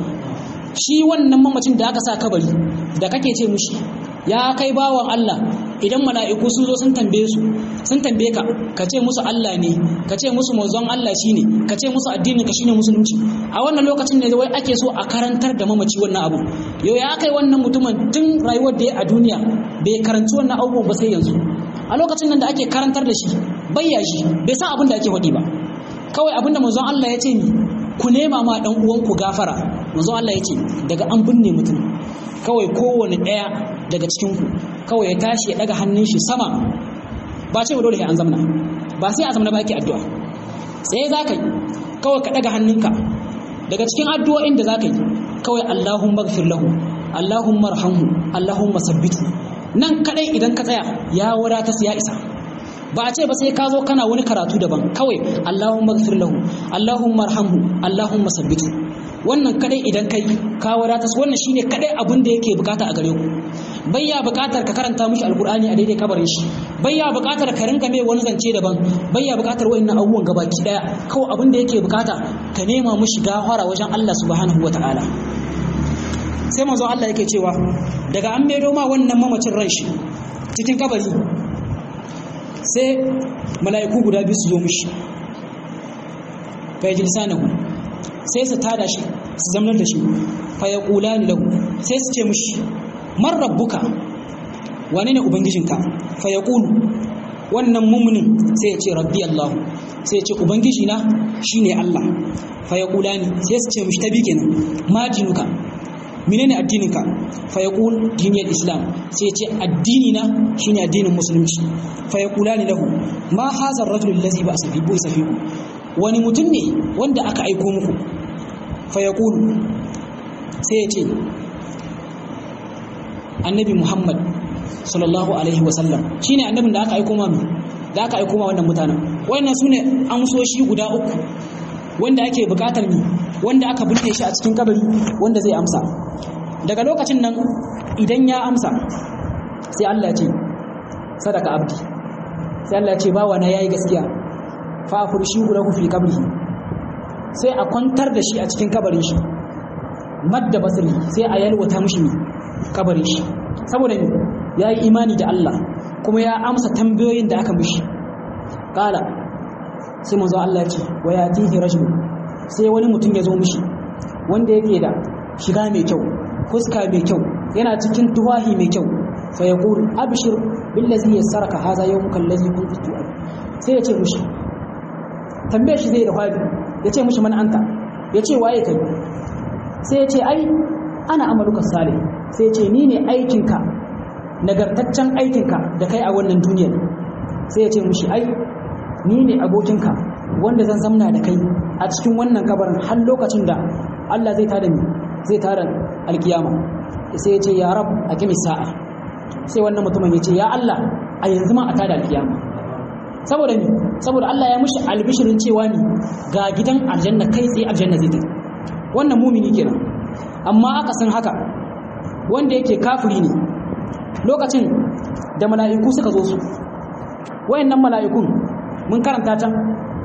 shi wannan mamacin da aka sa kabari da kake ce mushi ya kai bawan Allah idan mala'iku sun zo sun tambaye su sun tambaye ka ka ce musu Allah ne ka ce musu manzon Allah shine ka ce musu addinin ka shine musulunci a wannan lokacin ne wai ake so a karantar da mamaci wannan abu yau ya kai wannan mutumin tun rayuwar da ya a duniya bai karanci wannan abubuwan ba sai yanzu a lokacin nan da ake karantar da shi bayya shi bai san abin da ake faɗi ba kawai abin da manzon Allah ya ce ni ku nema ma dan uwanku gafara manzon Allah ya ce daga an binne mutum kawai kowane ɗaya daga cikinku kawai ya tashi ya ɗaga hannun shi sama ba ce dole sai an zamna ba sai a zamna ba ake addu'a sai za ka yi kawai ka ɗaga hannunka daga cikin addu'o'in da za ka yi kawai Allahumma gfir lahu Allahumma arhamhu Allahumma sabbitu nan kadai idan ka tsaya ya wadata ya isa ba a ce ba sai ka zo kana wani karatu daban kawai Allahumma gfir lahu Allahumma arhamhu Allahumma sabbitu wannan kadai idan kai ka wadata wannan shine kadai abin da yake bukata a gare ku bayya bukatar ka karanta mishi alkur'ani a daidai kabarin shi bayya bukatar ka rinka mai wani zance daban bayya bukatar wayannan abubuwan gabaki daya kawai abin da yake bukata ka nema mishi gafara wajen Allah subhanahu wataala sai manzo Allah yake cewa daga an maido ma wannan mamacin ran shi cikin kabari sai mala'iku guda biyu su zo mishi fa yajlisanahu sai su tada shi su zamanar da shi fa ya kula ni lahu sai su ce mishi man rabbuka wane ne ubangijinka fa ya kulu wannan mummunin sai ya ce rabbi Allah sai ya ce ubangiji na shine Allah fa ya kula ni sai su ce mishi tabi kenan ma dinuka menene addininka fa ya kul diniyar islam sai ya ce addini na shine addinin musulunci fa ya kula ni lahu ma hazar rajul allazi ba asabibu isafiku wani mutum ne wanda aka aiko muku fayakulu sai ya ce annabi muhammad sallallahu alaihi wasallam shi ne annabin da aka aiko ma da aka aiko ma wannan mutanen wannan su ne amsoshi guda uku wanda ake bukatar ni wanda aka binne shi a cikin kabari wanda zai amsa daga lokacin nan idan ya amsa sai Allah ya ce sadaka abdi sai Allah ya ce bawa na yayi gaskiya fa afurshi lahu fi qabrihi sai a kwantar da shi a cikin kabarin shi madda basiri sai a yalwata mishi ne kabarin shi saboda ne ya yi imani da Allah kuma ya amsa tambayoyin da aka mishi kala sai manzo Allah ya ce wa yatihi rajul sai wani mutum ya zo mishi wanda yake da shiga mai kyau fuska mai kyau yana cikin tuwahi mai kyau fa yaqul abshir billazi yassaraka hadha yawmuka allazi kunta tu'ad sai ya ce mushi tambaye shi zai da fadi ya ce mushi man anta ya ce waye kai sai ya ce ai ana amaluka salih sai ya ce ni ne aikinka nagartaccen aikinka da kai a wannan duniyar sai ya ce mushi ai ni ne abokinka wanda zan zamna da kai a cikin wannan kabarin har lokacin da Allah zai tada ni zai tada alkiyama sai ya ce ya rab a kimi sa'a sai wannan mutumin ya ce ya Allah a yanzu ma a tada alkiyama saboda ni saboda Allah ya mushi albishirin cewa ni ga gidan aljanna kai tsaye aljanna zai tafi wannan mumini kenan amma aka san haka wanda yake kafiri ne lokacin da mala'iku suka zo su wayannan mala'ikun mun karanta can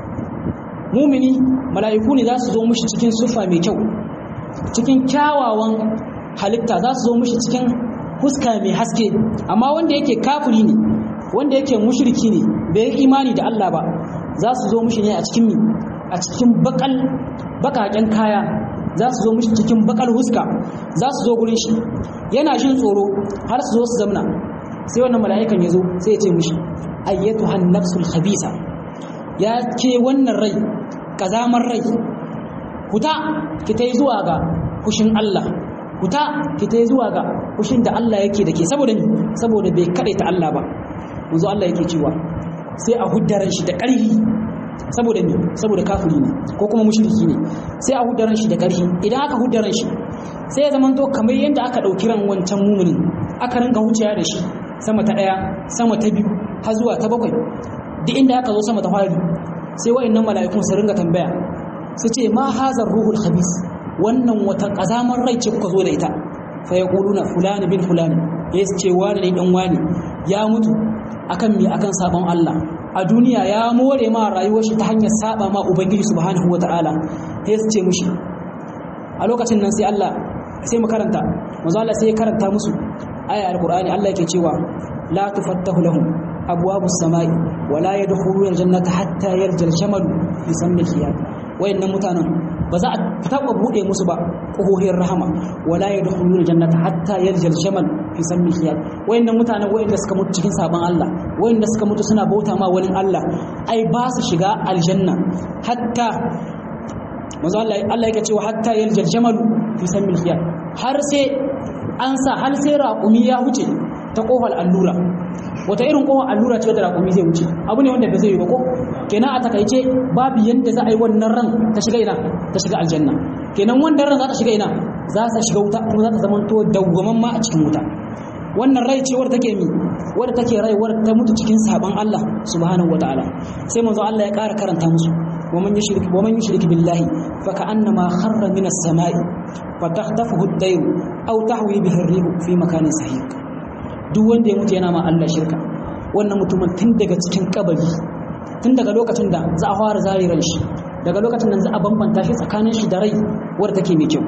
mumini mala'iku ne za su zo mushi cikin sufa mai kyau cikin kyawawan halitta za su zo mushi cikin huska mai haske amma wanda yake kafiri ne wanda yake mushriki ne bai yi imani da Allah ba za su zo mushi ne a cikin a cikin bakal bakaken kaya za su zo mushi cikin bakal huska za su zo gurin shi yana jin tsoro har su zo su zamna sai wannan mala'ikan ya zo sai ya ce mushi ayyatuhan nafsul khabisa ya ke wannan rai kazamar rai huta ki ta yi zuwa ga kushin Allah huta ki ta yi zuwa ga kushin da Allah yake da ke saboda ni saboda bai kaɗai ta Allah ba yanzu Allah yake cewa sai a huddaran shi da ƙarfi saboda ni saboda kafiri ne ko kuma mushriki ne sai a huddaran shi da ƙarfi idan aka huddaran shi sai ya zamanto kamar yadda aka ɗauki ran wancan mumuni aka ringa wuciya da shi sama ta ɗaya sama ta biyu har zuwa ta bakwai duk inda aka zo sama ta fari sai wa'annan mala'ikun su ringa tambaya su ce ma hazar ruhul khabis wannan wata kazamar rai ce kuka zo da ita fa yaquluna fulani bin fulani ya ce wani ne dan wani ya mutu akan mi akan sabon Allah a duniya ya more ma rayuwar shi ta hanyar saba ma ubangiji subhanahu wataala ya ce mushi a lokacin nan sai Allah sai mu karanta manzo Allah sai ya karanta musu aya alqur'ani Allah yake cewa la tufattahu lahum abwabus samai wala yadkhuluna aljannata hatta yarjal jamal fi sammi khiyat wayannan mutanen ba za a taba bude musu ba kohohin rahama wala yadkhuluna aljannata hatta yarjal jamal fi sammi khiyat wayannan mutanen wayanda suka mutu cikin sabon Allah wayanda suka mutu suna bauta ma wani Allah ai ba su shiga aljanna hatta manzo Allah Allah yake cewa hatta yarjal jamal fi sammi khiyat har sai an sa har sai raƙumi ya wuce ta kofar allura wata irin kofar allura ce da raƙumi zai wuce abu ne wanda ba zai yi ba ko kenan a takaice babu yadda za a yi wannan ran ta shiga ina ta shiga aljanna kenan wannan ran za ta shiga ina za ta shiga wuta kuma za ta zama to dawwaman ma a cikin wuta wannan rai ce wadda take mi wadda take rai wadda ta mutu cikin sabon Allah subhanahu wataala sai manzo Allah ya ƙara karanta musu ومن يشرك ومن يشرك بالله فكأنما خر من السماء فتخطفه الطير أو تهوي به الريح في مكان سحيق duk wanda ya mutu yana ma Allah shirka wannan mutumin tun daga cikin kabari tun daga lokacin da za a fara zare ran shi daga lokacin da za a bambanta shi tsakanin shi da rai wadda take mai kyau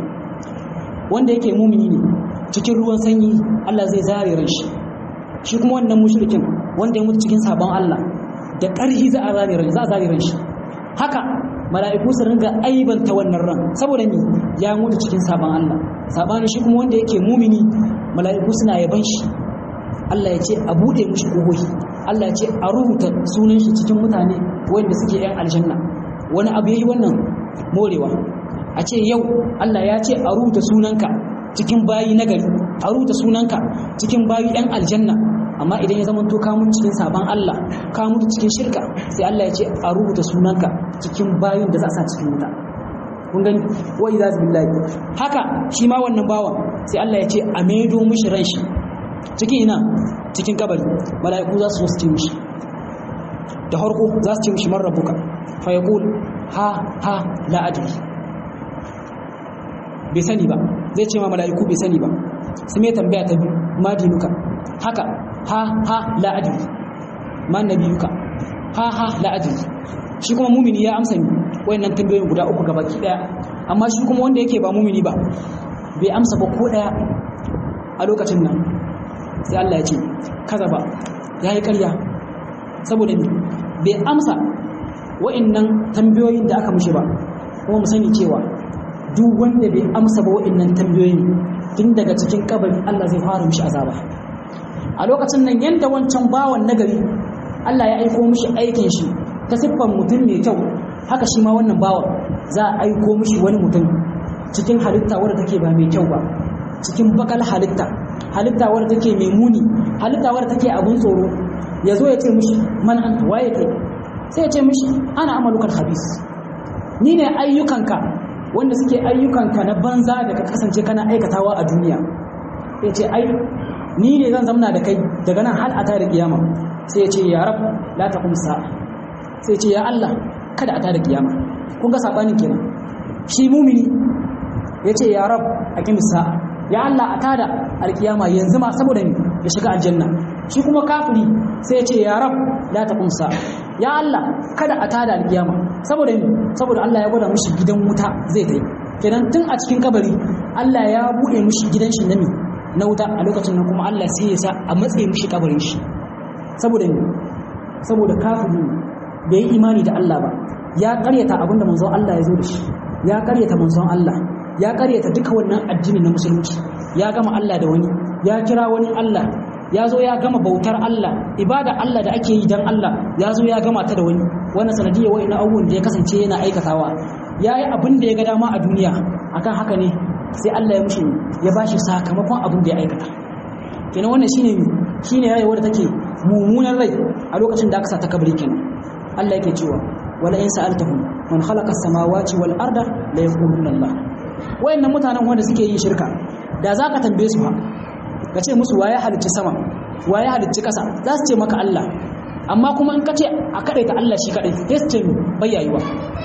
wanda yake mumini ne cikin ruwan sanyi Allah zai zare ran shi shi kuma wannan mushrikin wanda ya mutu cikin sabon Allah da ƙarfi za a zare ran za a zare ran shi haka mala'iku su ringa aibanta wannan ran saboda ni ya mutu cikin sabon Allah sabani shi kuma wanda yake mumini mala'iku suna yaban shi Allah ya ce a bude mishi kohohi Allah ya ce a rubuta sunan shi cikin mutane wanda suke yan aljanna wani abu yayi wannan morewa a ce yau Allah ya ce a rubuta sunanka cikin bayi nagari a rubuta sunanka cikin bayi yan aljanna amma idan ya zama to ka mutu cikin sabon Allah ka mutu cikin shirka sai Allah ya ce a rubuta sunanka cikin bayin da za a sa cikin wuta kun gani wa idza billahi haka shi ma wannan bawan sai Allah ya ce a maido mishi ran shi cikin ina cikin kabari mala'iku za su ce mishi da harko za su ce mishi man rabbuka fa yaqul ha ha la adri bai sani ba zai ce ma mala'iku bai sani ba sai mai tambaya ta biyu ma dinuka haka ha ha la adri ma nabiyuka ha ha la adri shi kuma mumini ya amsa ni wayannan tambayoyin guda uku gabaki daya amma shi kuma wanda yake ba mumini ba bai amsa ba ko daya a lokacin nan sai Allah ya ce kaza ba yayi ƙarya saboda ni bai amsa wayannan tambayoyin da aka mishi ba kuma mu sani cewa duk wanda bai amsa ba wayannan tambayoyin tun daga cikin kabari Allah zai fara mishi azaba a lokacin nan yanda wancan bawan nagari Allah ya aiko mishi aikin shi ta siffan mutum mai kyau haka shi ma wannan bawan za a aiko mishi wani mutum cikin halitta wadda take ba mai kyau ba cikin bakal halitta halitta wadda take mai muni halitta wadda take abun tsoro ya zo ya ce mishi man anta waye kai sai ya ce mishi ana amalukal habis ni ne ayyukanka wanda suke ayyukanka na banza da ka kasance kana aikatawa a duniya ya ce ai ni ne zan zamna da kai daga nan har a tare kiyama sai ya ce ya rab la taqum sa'a sai ya ce ya Allah kada a tare kiyama kun ga sabanin kenan shi mumini ya ce ya rab aqim sa'a ya Allah a tada alkiyama yanzu ma saboda ni ya shiga aljanna shi kuma kafiri sai ya ce ya rab la taqum sa'a ya Allah kada a tada alkiyama saboda ni saboda Allah ya gwada mushi gidan wuta zai kai kenan tun a cikin kabari Allah ya bude mushi gidan shi na mi na wuta a lokacin nan kuma Allah sai ya sa a matsayin mushi kabarin shi saboda ni saboda kafiri bai yi imani da Allah ba ya karyata abinda manzon Allah ya zo da shi ya karyata manzon Allah ya karyata duka wannan addini na musulunci ya gama Allah da wani ya kira wani Allah ya zo ya gama bautar Allah ibada Allah da ake yi dan Allah ya zo ya gama ta da wani wannan sanadiyya wa'ina abubuwan da ya kasance yana aikatawa ya yi abin da ya ga dama a duniya akan haka ne sai Allah ya mushi ya bashi sakamakon abin da ya aikata kenan wannan shine shine rayuwar da take mummunan rai a lokacin da aka sa ta kabari kenan Allah yake cewa wala in sa'altahum man khalaqa as-samawati wal arda la yaquluna Allah wayannan mutanen wanda suke yin shirka da zaka tambaye su ha ka ce musu waye halicci sama waye halicci kasa za su ce maka Allah amma kuma in ka ce a ta Allah shi kadai sai su ce mi bayyayuwa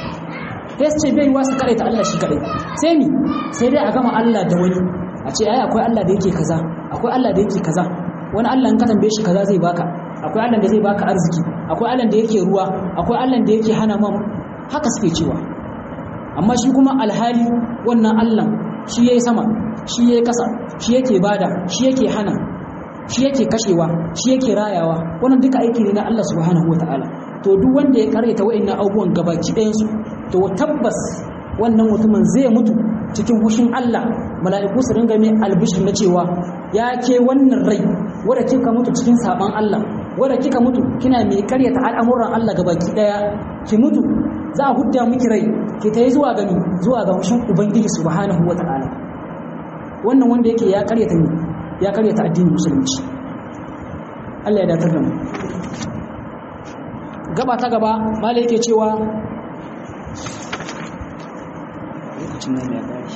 sai su ce bayyayuwa su ta Allah shi kadai sai ni sai dai a gama Allah da wani a ce ai akwai Allah da yake kaza akwai Allah da yake kaza wani Allah in ka tambaye shi kaza zai baka akwai Allah da zai baka arziki akwai Allah da yake ruwa akwai Allah da yake hana man haka suke cewa amma shi kuma alhali wannan Allah shi yayi sama shi yayi kasa shi yake bada shi yake hana shi yake kashewa shi yake rayawa wannan duka aiki ne na Allah subhanahu wataala to duk wanda ya karyata wa'annan abubuwan gabaki ɗayan su to tabbas wannan mutumin zai mutu cikin hushin Allah mala'iku su ringa mai albishir na cewa ya ke wannan rai wadda kika mutu cikin saban Allah wadda kika mutu kina mai karyata al'amuran Allah gabaki daya ki mutu za a hudda miki rai ki ta yi zuwa gani zuwa ga hushin ubangiji subhanahu wata'ala wannan wanda yake ya karyata ni ya karyata addinin musulunci Allah ya datar da mu gaba ta gaba malai yake cewa lokacin nan ya gari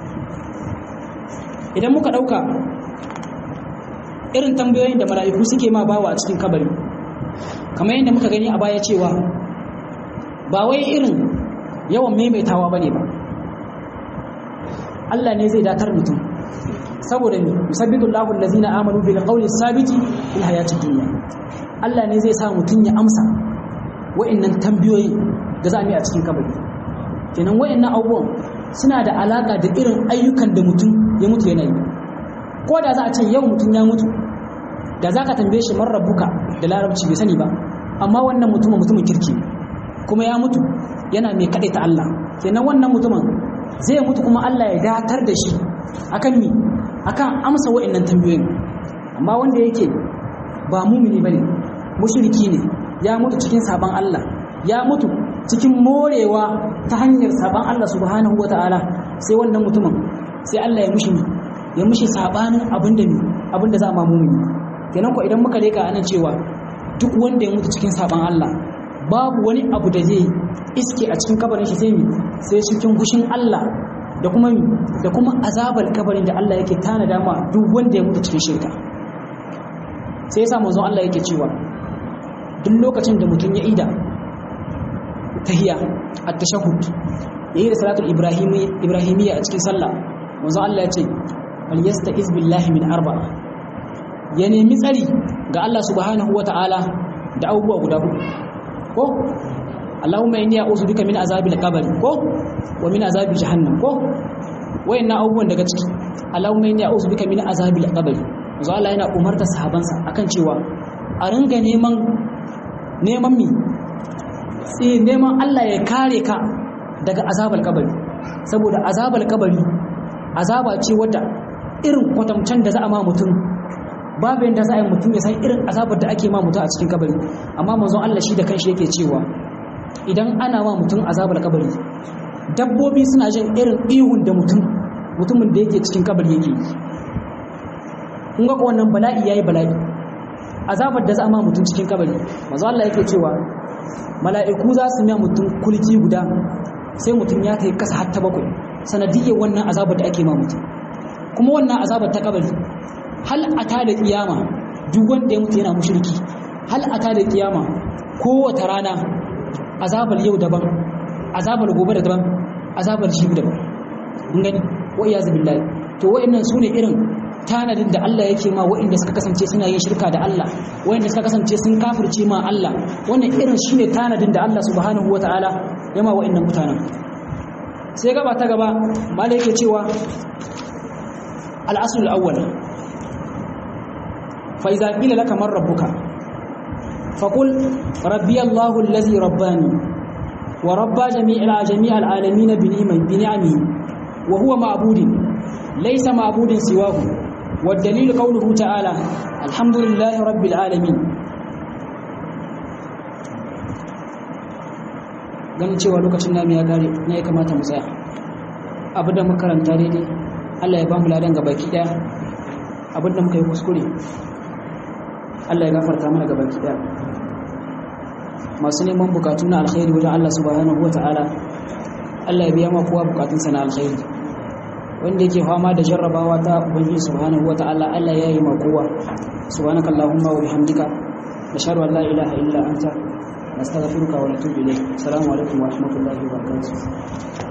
idan muka ɗauka irin tambayoyin da mala'iku suke ma bawa a cikin kabari kamar yadda muka gani a baya cewa ba wai irin yawan maimaitawa ba ne ba Allah ne zai datar mutum saboda ne musabbitu Allahu allazina amanu bil qawli sabiti fil hayatid dunya Allah ne zai sa mutum ya amsa wa'annan tambayoyin da za a yi a cikin kabari kenan wa'annan abubuwan suna da alaka da irin ayyukan da mutum ya mutu yana yi ko da za a ce yau mutum ya mutu da za ka tambaye shi man rabuka da larabci bai sani ba amma wannan mutumin mutumin kirki kuma ya mutu yana mai kaɗai ta Allah kenan wannan mutumin zai mutu kuma Allah ya datar da shi akan mi akan amsa wa'annan tambayoyin amma wanda yake ba mumini bane mushriki ne ya mutu cikin sabon Allah ya mutu cikin morewa ta hanyar saban Allah subhanahu wata'ala sai wannan mutumin sai Allah ya mushi ya mushi sabanin abinda ne abinda za a mamuni kenan ko idan muka leka anan cewa duk wanda ya mutu cikin saban Allah babu wani abu da zai iske a cikin kabarin shi sai mi sai cikin gushin Allah da kuma mi da kuma azabar kabarin da Allah yake tanada ma duk wanda ya mutu cikin shirka sai yasa manzon Allah yake cewa duk lokacin da mutum ya ida tahiyya at-tashahhud yayin da salatul ibrahimi ibrahimiyya a cikin sallah manzo Allah ya ce fal yasta'iz billahi min arba'a ya nemi tsari ga Allah subhanahu wata'ala da abubuwa guda uku ko Allahumma inni a'udhu bika min azabil qabr ko wa min azabi jahannam ko wayannan abubuwan daga ciki Allahumma inni a'udhu bika min azabil qabr manzo Allah yana umarta sahabansa akan cewa a ringa neman neman mi sai neman Allah ya kare ka daga azabar kabari saboda azabar kabari azaba ce wadda irin kwatamcen da za a ma mutum babu yadda za a yi mutum ya san irin azabar da ake ma mutum a cikin kabari amma manzon Allah shi da kanshi yake cewa idan ana ma mutum azabar kabari dabbobi suna jin irin ihun da mutum mutumin da yake cikin kabari yake yi kun ga wannan bala'i yayi bala'i azabar da za a ma mutum cikin kabari manzon Allah yake cewa mala'iku za su miya mutum kulki guda sai mutum ya kai kasa har ta bakwai sanadiyyar wannan azabar da ake ma mutum kuma wannan azabar ta kabari hal ata da kiyama duk wanda ya mutu yana mushriki hal ata da kiyama kowace rana azabar yau daban azabar gobe da daban azabar shi daban kun gani wa iyazu billahi to wa'annan sune irin tanadin da Allah yake ma wa'inda suka kasance suna yin shirka da Allah wa'inda suka kasance sun kafirce ma Allah wannan irin shine tanadin da Allah subhanahu wataala ya ma wa'innan mutanen sai gaba ta gaba malai yake cewa al-asl al-awwal fa idza qila laka man rabbuka faqul rabbi Allah allazi rabbani wa rabba jami'al jami'al alamin bi ni'amihi wa huwa ma'budun laysa ma'budun siwahu والدليل قوله تعالى الحمد لله رب العالمين ganin cewa lokacin namu ya gare na ya kamata mu tsaya abu da makaranta daidai Allah ya ba mu ladan gabaki daya abin da muka yi kuskure Allah ya gafarta mana gabaki daya masu neman bukatu na alkhairi wajen Allah subhanahu wata'ala Allah ya biya ma kowa bukatunsa na alkhairi wanda yake fama da jarrabawa ta ubangiji subhanahu wata'ala Allah ya yi ma kowa subhanakallahumma wa bihamdika nashhadu an la ilaha illa anta nastaghfiruka wa natubu ilayk assalamu alaikum wa rahmatullahi wa barakatuh